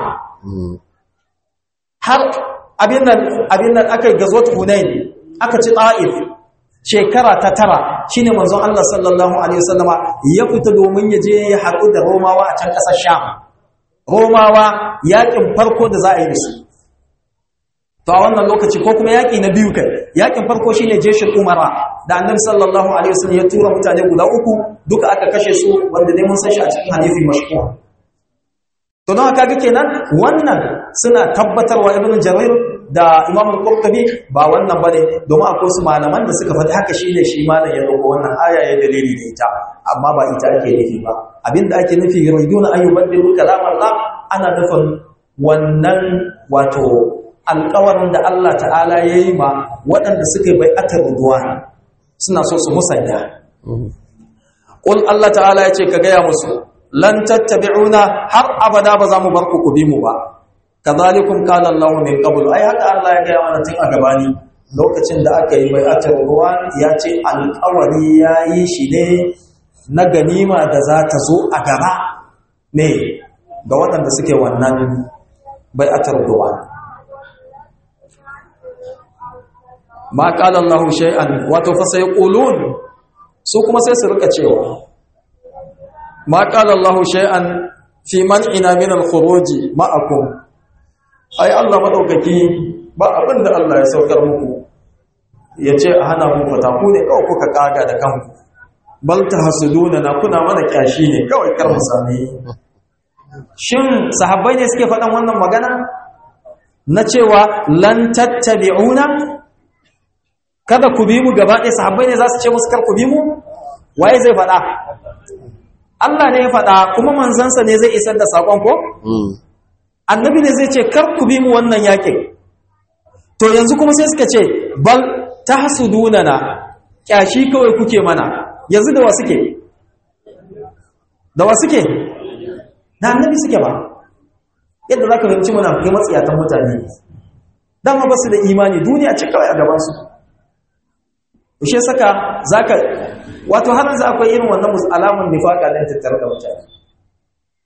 har abin nan abin nan aka yi gazwat hunain aka ci ta'if shekara ta tara shine manzon Allah sallallahu alaihi wasallama ya fita domin ya je ya haɗu da Romawa a can ƙasar Sham Romawa yakin farko da za a yi da su to a wannan lokaci ko kuma yaki na biyu kai yakin farko shine jeshin Umara da Annabi sallallahu alaihi wasallam ya tura mutane guda uku duka aka kashe su wanda dai mun san shi a cikin hadisi mashhur to don haka ga kenan wannan suna tabbatarwa Ibn Jarir da Imam al-Qurtubi ba wannan bane domin akwai su malaman da suka faɗi haka shine shi malam ya dauko wannan aya ya dalili da ita amma ba ita ake nufi ba abinda ake nufi yuriduna an yubaddilu kalam Allah ana nufin wannan wato alƙawarin da Allah ta'ala yayi ma waɗanda suka yi bai'atar ruwan suna so su musanya qul Allah ta'ala yace ka gaya musu lan tattabi'una har abada ba za mu bar ku ku bi mu ba kazalikum kana Allahu min qabl ai haka Allah ya gaya mana tun a gabani lokacin da aka yi bai'atul ruwan ya ce alƙawari yayi shi ne na ganima da za ta zo a gaba ne ga waɗanda suke wannan bai'atul ruwan ma qala Allahu shay'an wato fa sayqulun su kuma sai su rika cewa ma qala Allahu shay'an fi man'ina min al-khuruj ma'akum ai Allah madaukaki ba abin da Allah ya saukar muku ya ce a hana mu fata ku ne kawai kuka kaga da kanku bal tahsuduna na kuna mana kyashi ne kawai kar mu sami shin sahabbai ne suke faɗan wannan magana na cewa lan tattabi'una kada ku bi mu gaba ɗaya sahabbai ne za su ce musu kar ku bi mu waye zai faɗa Allah ne ya faɗa kuma manzansa ne zai isar da saƙon ko annabi ne zai ce kar ku bi mu wannan yakin to yanzu kuma sai suka ce bal tahsudunana kyashi kawai kuke mana yanzu da wa suke da wa suke da annabi suke ba yadda zaka fahimci muna kai matsiyatan mutane dama ba su da imani duniya ce kawai a gaban su shi saka zaka wato har yanzu akwai irin wannan alamun nifaka da tattare da mutane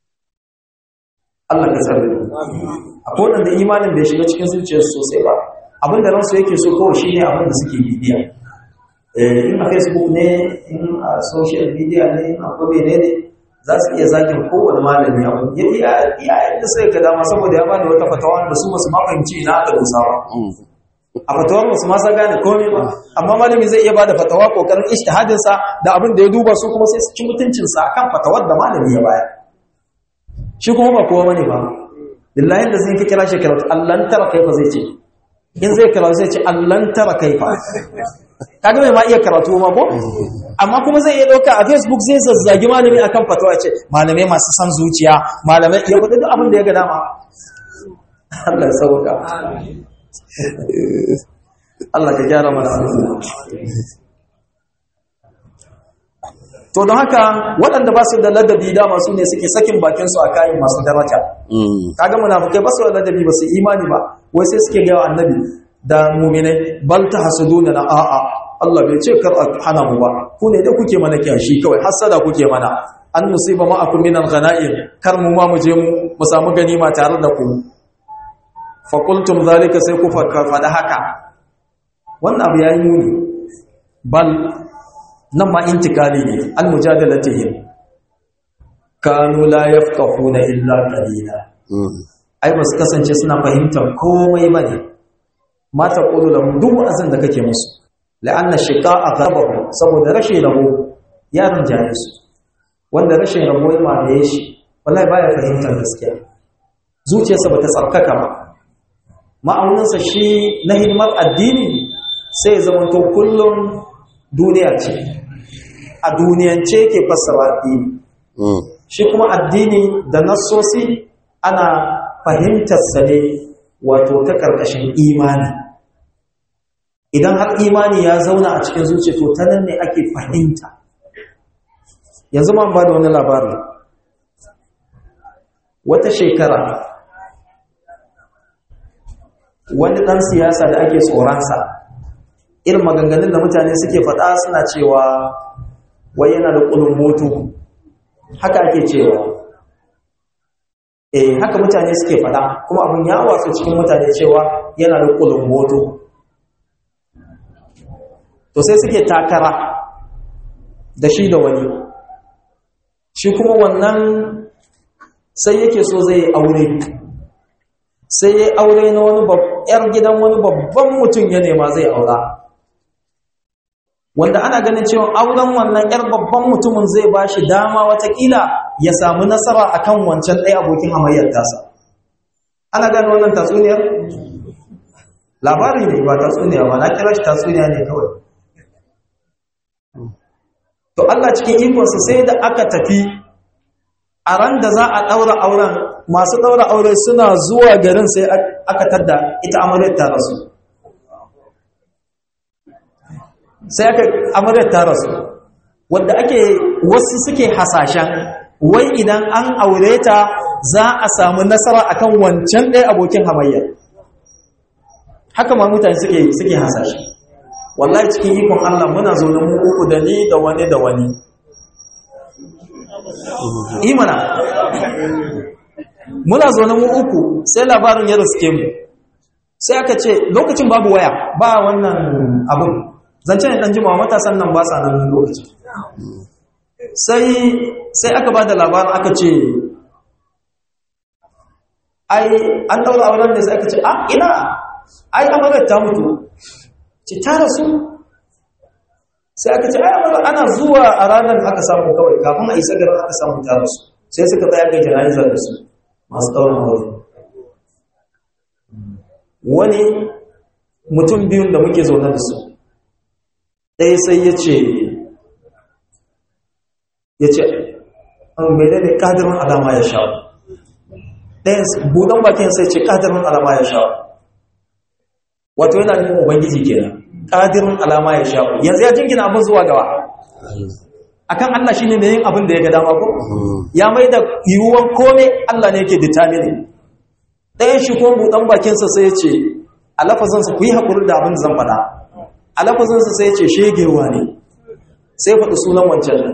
Allah ka tsare mu akwai wanda imanin bai shiga cikin zuciyarsu sosai ba abin da ransu yake so kawai shine abin da suke bibiya in a facebook ne in a social media ne in a kome ne ne za su iya zagin kowane malami abu ya iya iya yadda sai ka dama saboda ya bada wata fatawa da su masu mafahimci na aka dosawa a fatawar masu masa gane komai ba amma malami zai iya bada fatawa kokarin ijtihadin sa da abin da ya duba su kuma sai su ci mutuncin sa akan fatawar da malami ya bayar shi kuma ba kowa bane ba billahi da zai kira shi karatu allan tara kaifa zai ce in zai karatu zai ce allan tara kaifa kaga mai ma iya karatu ma ko amma kuma zai iya dauka a facebook zai zazzagi malami akan fatawa ce malamai masu san zuciya malamai ya faɗi duk abin da ya ga dama Allah ya sauka Allah ka gyara mana to don haka waɗanda ba su da ladabi dama su ne suke sakin bakinsu a kayan masu daraja kaga munafukai ba su da ladabi ba su imani ba wai sai suke gaya annabi da muminai bal ta hasuduna na a'a Allah bai ce kar a hana mu ba ku ne da kuke mana kyashi kawai hasada kuke mana an nusiba ma'akum min al-ghanaim kar mu ma mu je mu mu samu ganima tare da ku fa qultum zalika sai ku faɗa haka wannan abu yayi muni bal nan ma intikali ne al mujadalatihim kanu la yafqahuna illa qalila ai ba su kasance suna fahimtar komai bane mata ƙulu da duk wa'azin da kake musu la'anna shiqa azabahu saboda rashin rabo yaron jaye su wanda rashin rabo ya mamaye shi wallahi baya fahimtar gaskiya zuciyarsa bata tsarkaka ba ma'auninsa shi na hidimar addini sai ya zama to kullum duniya ce a duniyance ke fassara addini shi kuma addini da nassosi ana fahimtarsa ne wato ta ƙarƙashin imani idan har imani ya zauna a cikin zuciya to ta nan ne ake fahimta yanzu ma ba da wani labari wata shekara wani ɗan siyasa da ake tsoronsa irin maganganun da mutane suke faɗa suna cewa wai yana da ƙulun moto haka ake cewa eh haka mutane suke fada kuma abin ya wasu cikin mutane cewa yana da kulun moto to sai suke takara da shi da wani shi kuma wannan sai yake so zai aure sai ya aure na wani yar gidan wani babban mutum ya nema zai aura wanda ana ganin cewa auren wannan yar babban mutumin zai ba shi dama watakila ya samu nasara akan wancan ɗaya abokin hamayyar tasa ana gane wannan tatsuniyar labari ne ba tatsuniya ba na kira shi tatsuniya ne kawai to Allah cikin ikonsa sai da aka tafi a ran da za a ɗaura auren masu ɗaura aure suna zuwa garin sai aka tadda ita amaryar ta rasu sai aka amaryar ta rasu wadda ake wasu suke hasashen wai idan an aure ta za a samu nasara akan wancan ɗaya abokin hamayya haka ma mutane suke suke hasashe wallahi cikin ikon Allah muna zo da mu uku da ni da wani da wani imana muna zo na mu uku sai labarin ya riske mu sai aka ce lokacin babu waya ba wannan abin zance ne dan jimawa matasan nan ba sa nan lokacin sai sai aka ba da labarin aka ce ai an daura auren da sai aka ce a ina ai amagar ta mutu ce ta rasu sai aka ce ai amagar ana zuwa a ranar aka samu kawai kafin a isa garin aka samu ta rasu sai suka tsaya ga jana'izar da su masu ɗaurin aure wani mutum biyun da muke zaune da su ɗaya sai ya ce ya ce an mai daidai ƙadirin alama ya sha ɗayan buɗan bakin sai ce ƙadirin alama ya sha wato yana nufin ubangiji kenan ƙadirin alama ya sha yanzu ya jingina abin zuwa gawa akan Allah shine mai yin abin da ya ga dama ko ya mai da yiwuwan kome Allah ne yake determine ɗayan shi kuma buɗan bakinsa sai ya ce a lafazansa ku yi haƙuri da abin da zan faɗa a lafazansa sai ya ce shegewa ne sai faɗi sunan wancan nan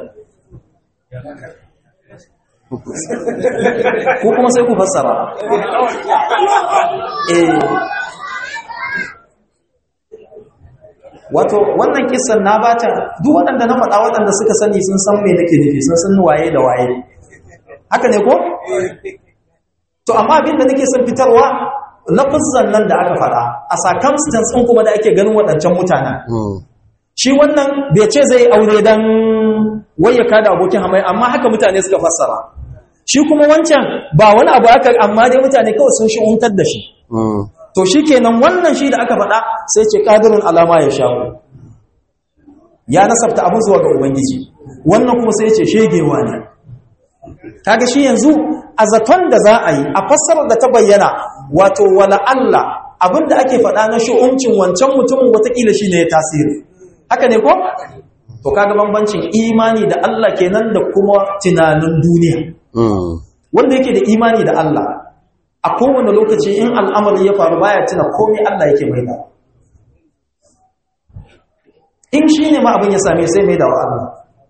ko kuma sai ku fassara eh wato wannan kissan na bata duk waɗanda na faɗa waɗanda suka sani sun san me nake nufi sun san waye da waye haka ne ko to amma abin da nake son fitarwa lafazan nan da aka faɗa a circumstance ɗin kuma da ake ganin waɗancan mutanen shi wannan bai ce zai aure dan wayyaka da abokin hamai amma haka mutane suka fassara shi kuma wancan ba wani abu aka amma dai mutane kawai sun shi'untar da shi to shi kenan wannan shi da aka faɗa sai ce ƙadirin alama ya sha ya nasabta abin zuwa ga ubangiji wannan kuma sai ce shegewa ne kaga shi yanzu a zaton da za a yi a fassarar da ta bayyana wato wala Allah abin da ake faɗa na shi'uncin wancan mutumin watakila shi ne ya tasiri haka ne ko? to kaga bambancin imani da Allah kenan da kuma tunanin duniya wanda yake da imani da Allah a kowane lokaci in al'amari ya faru baya tuna komai Allah yake mai da in shi ne ma abin ya same sai mai da wa Allah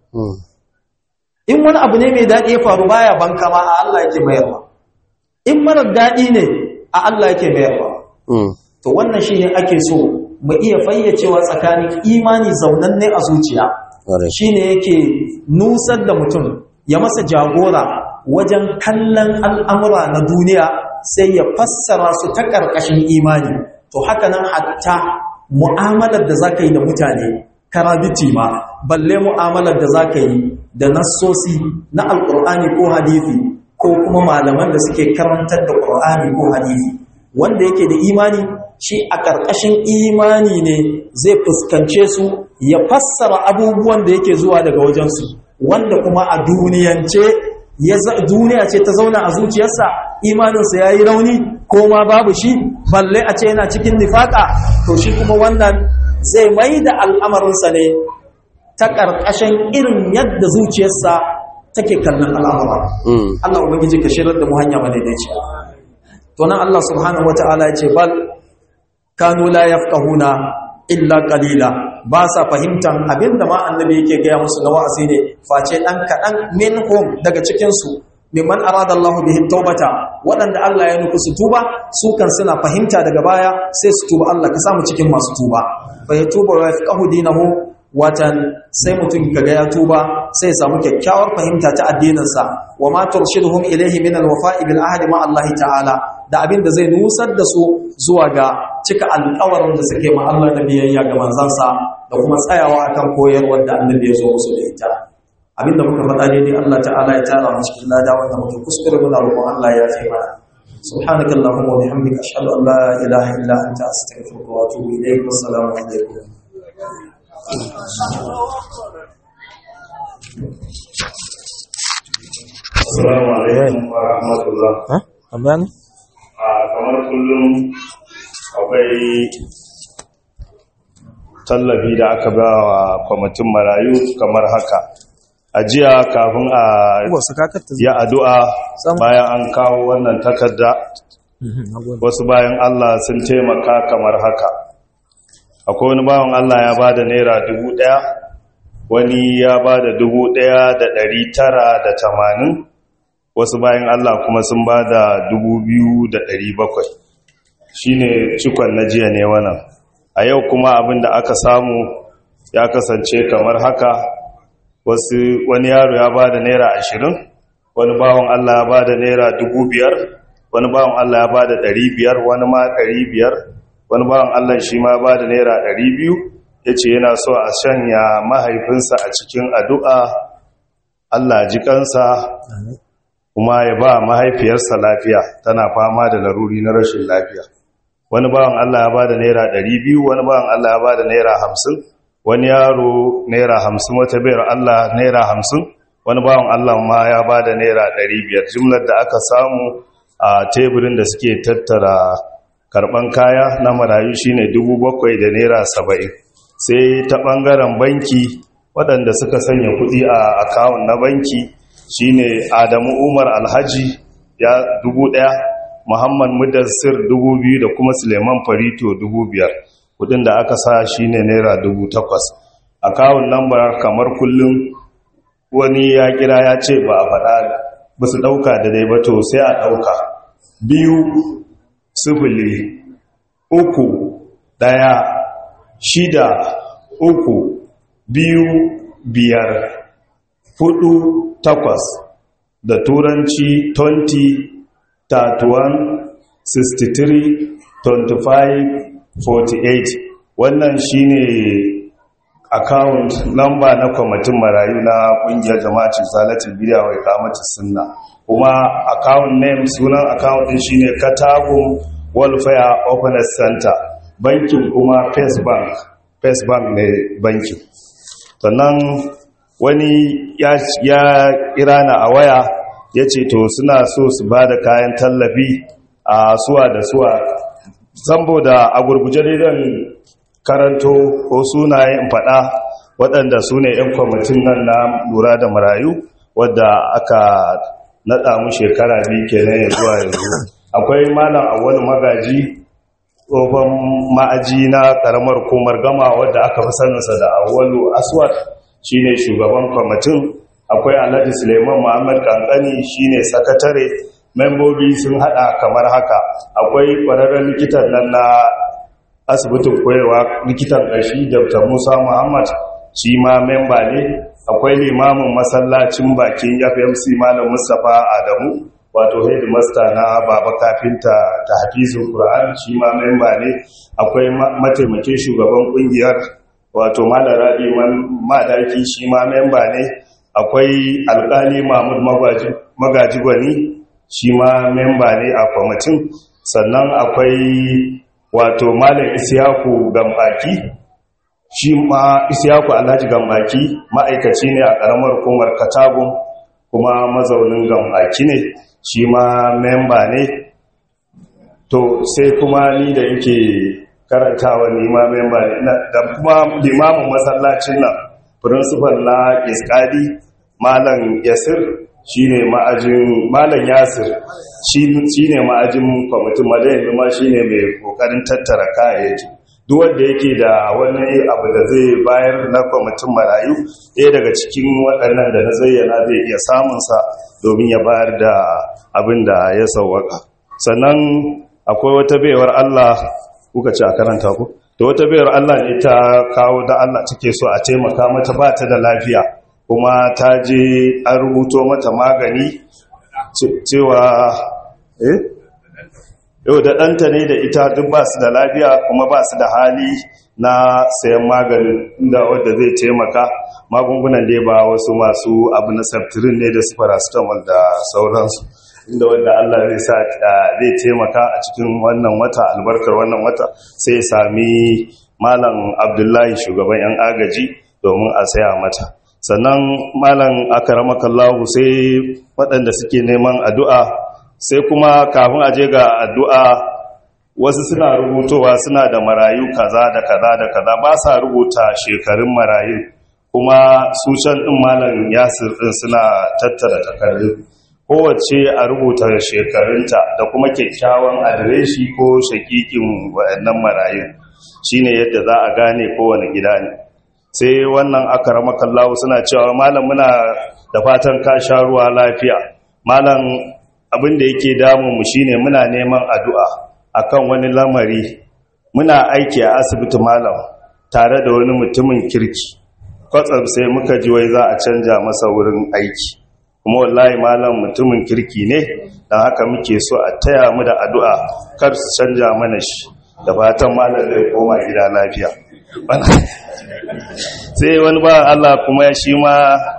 in wani abu ne mai daɗi ya faru baya banka ma a Allah yake mayarwa in marar daɗi ne a Allah yake mayarwa to wannan shi ne ake so mu iya fayyacewa tsakanin imani zaunanne a zuciya shi ne yake nusar da mutum ya masa jagora wajen kallon al'amura na duniya sai ya fassara su ta ƙarƙashin imani to haka nan hatta mu'amalar da za ka yi da mutane karabiti ma balle mu'amalar da za ka yi da nassosi na alƙur'ani ko hadithi ko kuma malaman da suke karantar da ƙur'ani ko hadithi wanda yake da imani shi a ƙarƙashin imani ne zai fuskance su ya fassara abubuwan da yake zuwa daga wajensu wanda kuma a duniyance duniya ce ta zauna a zuciyarsa imaninsa ya yi rauni ko ma babu shi balle a ce yana cikin nifaka to shi kuma wannan zai mai da al'amarinsa ne ta ƙarƙashin irin yadda zuciyarsa take kallon al'amura Allah ubangiji ka shirar da mu hanya madaidaici to nan Allah subhanahu wata'ala ya ce bal kanu la yafqahuna illa qalila ba sa fahimtan abinda ma annabi yake gaya musu na wa'azi ne face dan kadan minhum daga cikin su mimman arada Allah bihi taubata waɗanda Allah ya nufi su tuba su kan suna fahimta daga baya sai su tuba Allah ka samu cikin masu tuba fa yatuba wa yafqahu dinahu watan sai mutum kaga ya tuba sai ya samu kyakkyawar fahimta ta addininsa wa ma turshiduhum ilayhi min alwafa'i bil ahdi ma Allah ta'ala da abin da zai nusar da su zuwa ga cika alƙawarin da suke ma Allah na biyayya ga manzansa da kuma tsayawa akan koyarwar da annabi ya zo musu da ita abin da muka faɗa ne dai Allah ta'ala ya tara mu cikin lada wanda muke kuskure muna roƙon Allah ya fi mana سبحانك اللهم وبحمدك اشهد ان لا اله الا انت استغفرك واتوب اليك والسلام عليكم Assalamu alaikum wa rahmatullah. Ha? Tambaya ne? A kamar kullum akwai tallafi da aka ba wa kwamitin marayu kamar haka. A jiya kafin a Wasu kakatta yi addu'a bayan an kawo wannan takarda wasu bayan Allah sun taimaka kamar haka. Akwai wani bawan Allah ya ba da Naira dubu ɗaya, wani ya ba da dubu ɗaya da ɗari tara da tamanin, wasu bayan Allah kuma sun ba da bakwai. shi ne cikon na jiya ne wannan a yau kuma abin da aka samu ya kasance kamar haka wasu wani yaro ya ba da naira ashirin wani bawan Allah ya ba da naira biyar, wani bawan Allah ya ba da biyar, wani ma biyar, wani bawan Allah shi ma ba da naira biyu, ya ce yana so a shanya mahaifinsa a cikin addu'a Allah ji kansa kuma ya ba mahaifiyarsa lafiya tana fama da laruri na rashin lafiya wani bawan Allah ya ba da naira biyu, wani bawan Allah ya ba da naira hamsin, wani yaro naira hamsin, wata bayar Allah naira hamsin, wani bawan Allah ma ya ba da naira biyar. jimlar da aka samu a teburin da suke tattara karban kaya na marayu shine bakwai da naira saba'in. sai ta ɓangaren banki waɗanda suka sanya kuɗi a akawun na banki shine Adamu Umar Alhaji ya dubu ɗaya, Muhammad Mudassir dubu biyu da kuma Suleiman Farito dubu biyar. Kudin da aka sa shine naira dubu takwas. Akawun lambar kamar kullum wani ya kira ya ce ba a faɗa ba su ɗauka da dai ba to sai a ɗauka. Biyu sifili uku ɗaya shida uku biyu biyar hudu takwas da turanci 20 31 63 25 48 wannan shine account number na kwamitin marayu na kungiyar jama'acin zalatul bidiya wai kamata sunna kuma account name sunan account din shine katagun welfare openness center bankin kuma first bank first bank ne bankin sannan wani ya kira na a waya ya ce to suna so su ba da kayan tallafi a suwa da suwa zambo da a gurguje daidan karanto ko sunayen faɗa waɗanda su ne 'yan kwamitin nan na lura da marayu wadda aka naɗa mu shekara biyu kenan ya zuwa yanzu akwai malam awwal magaji tsohon ma'aji na ƙaramar komar gama wadda aka fi saninsa da awwalu aswad shine shugaban kwamitin akwai alhaji suleiman muhammad kankani shine sakatare membobi sun hada kamar haka akwai ƙwararren likitan nan na asibitin koyarwa likitan ƙashi dr musa muhammad shi ma memba ne akwai limamin masallacin bakin fmc malam mustapha adamu wato headmaster na baba kafinta ta hafizun qur'an shi ma memba ne akwai mataimakin shugaban kungiyar wato malam rabi madaki shi ma memba ne akwai alkali mahmud magaji gwani shi ma memba ne a kwamitin sannan akwai wato malam isiyaku gambaki shi ma isiyaku alhaji gambaki ma'aikaci ne a ƙaramar hukumar katagun kuma mazaunin gambaki ne shi ma memba ne to sai kuma ni da yake karantawa ni ma memba ne da kuma limamin masallacin nan principal na iskadi malam yasir shine ma'ajin malam yasir shine ma'ajin kwamitin madayin kuma shine mai kokarin tattara kayayyaki duk wanda yake da wani abu da zai bayar na kwamitin marayu ɗaya daga cikin waɗannan da na zayyana zai iya samunsa domin ya bayar da abin da ya sauwaka sannan akwai wata baiwar Allah kuka ce a karanta ku da wata baiwar Allah ne ta kawo da Allah take so a taimaka mata ba ta da lafiya kuma ta je an rubuto mata magani cewa eh yau da ɗanta ne da ita duk ba su da lafiya kuma ba su da hali na sayan maganin inda wadda zai taimaka magungunan dai ba wasu masu abu na septirin ne da su paracetamol da sauransu inda wadda Allah zai sa zai taimaka a cikin wannan wata albarkar wannan wata sai sami malam abdullahi shugaban yan agaji domin a saya mata sannan malam akaramakallahu sai waɗanda suke neman addu'a sai kuma kafin a je ga addu'a wasu suna rubutowa suna da marayu kaza da kaza da kaza ba sa rubuta shekarun marayu kuma su can ɗin malam yasir ɗin suna tattara takardu kowace a rubuta shekarunta da kuma kyakkyawan adireshi ko shakikin waɗannan marayu shine yadda za a gane kowane gida ne sai wannan aka ramakallahu suna cewa malam muna da fatan ka sha ruwa lafiya malam abin da yake damunmu shine muna neman addu'a akan wani lamari muna aiki a asibiti malam tare da wani mutumin kirki kwatsam sai muka ji wai za a canja masa wurin aiki kuma wallahi malam mutumin kirki ne don haka muke so a taya mu da addu'a kar su canja mana shi da fatan malam zai koma gida lafiya sai wani ba Allah kuma shi ma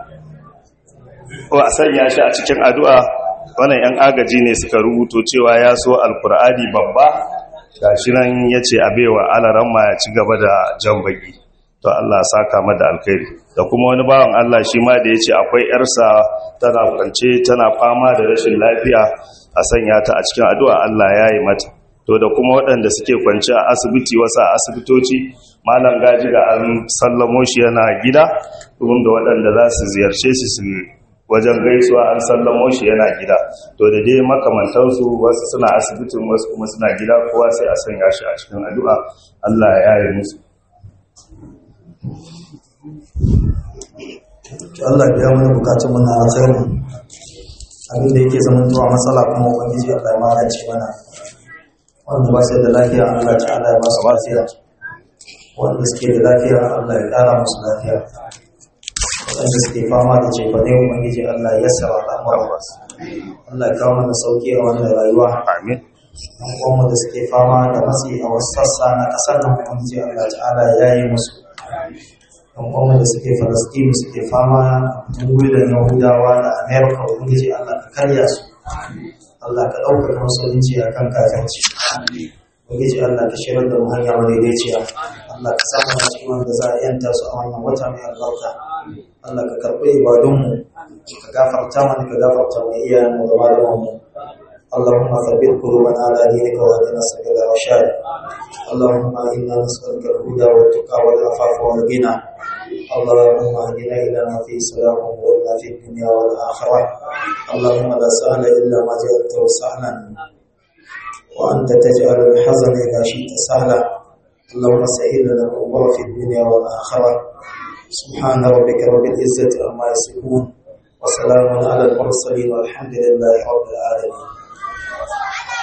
a sanya shi a cikin addu'a wannan ‘yan agaji ne suka rubuto cewa ya so alkur'ani babba ga shi nan ya ce a baiwa alaramma ya ci gaba da jan baki to Allah saka mada alkhairi da kuma wani bawan Allah shi ma da ya ce akwai ‘yarsa tana kwance tana fama da rashin lafiya a sanya ta a cikin addu'a Allah ya yi mata to da kuma waɗanda suke kwance a asibiti wasu a asibitoci malam gaji ga an sallamo shi yana gida domin da waɗanda za su ziyarce shi su wajen gaisuwa an sallamo shi yana gida to da dai makamantansu wasu suna asibitin wasu kuma suna gida kowa sai a sanya shi a cikin addu'a Allah ya yi musu Allah ya mana bukatun mana a tsayin abin da yake zama zuwa matsala kuma ubangiji Allah ya magance mana wanda ba sai da lafiya Allah ta'ala ya ba su lafiya wanda suke da lafiya Allah ya ƙara musu lafiya waɗanda suke fama da cefane ubangiji Allah ya sara al'amura Allah ya kawo mana sauki a wannan rayuwa amin ɗan uwanmu da suke fama da matsi a wasu sassa na ƙasar nan ubangiji Allah ta'ala ya yi musu ɗan uwanmu da suke falastini suke fama da gudun yahudawa da amerika ubangiji Allah ka karya su Allah ka ɗaukaka musulunci a kan kafirci ubangiji Allah ka shirar da mu hanya madaidaiciya Allah ka samu a cikin wanda za a yanta su a wannan wata mai albarka Allah ka karɓi ibadunmu ka gafarta mana ka gafarta mai iyayenmu da malamanmu اللهم ثبت قلوبنا على دينك واهدنا سبيل الرشاد اللهم انا نسالك الهدى والتقى والعفاف والغنى اللهم اهدنا الى ما فيه سلام وإنا في الدنيا والاخره اللهم لا سهل الا ما جعلته سهلا وانت تجعل الحزن اذا شئت سهلا اللهم سهل لنا الامور في الدنيا والاخره سبحان ربك رب العزه عما يصفون وسلام على المرسلين والحمد لله رب العالمين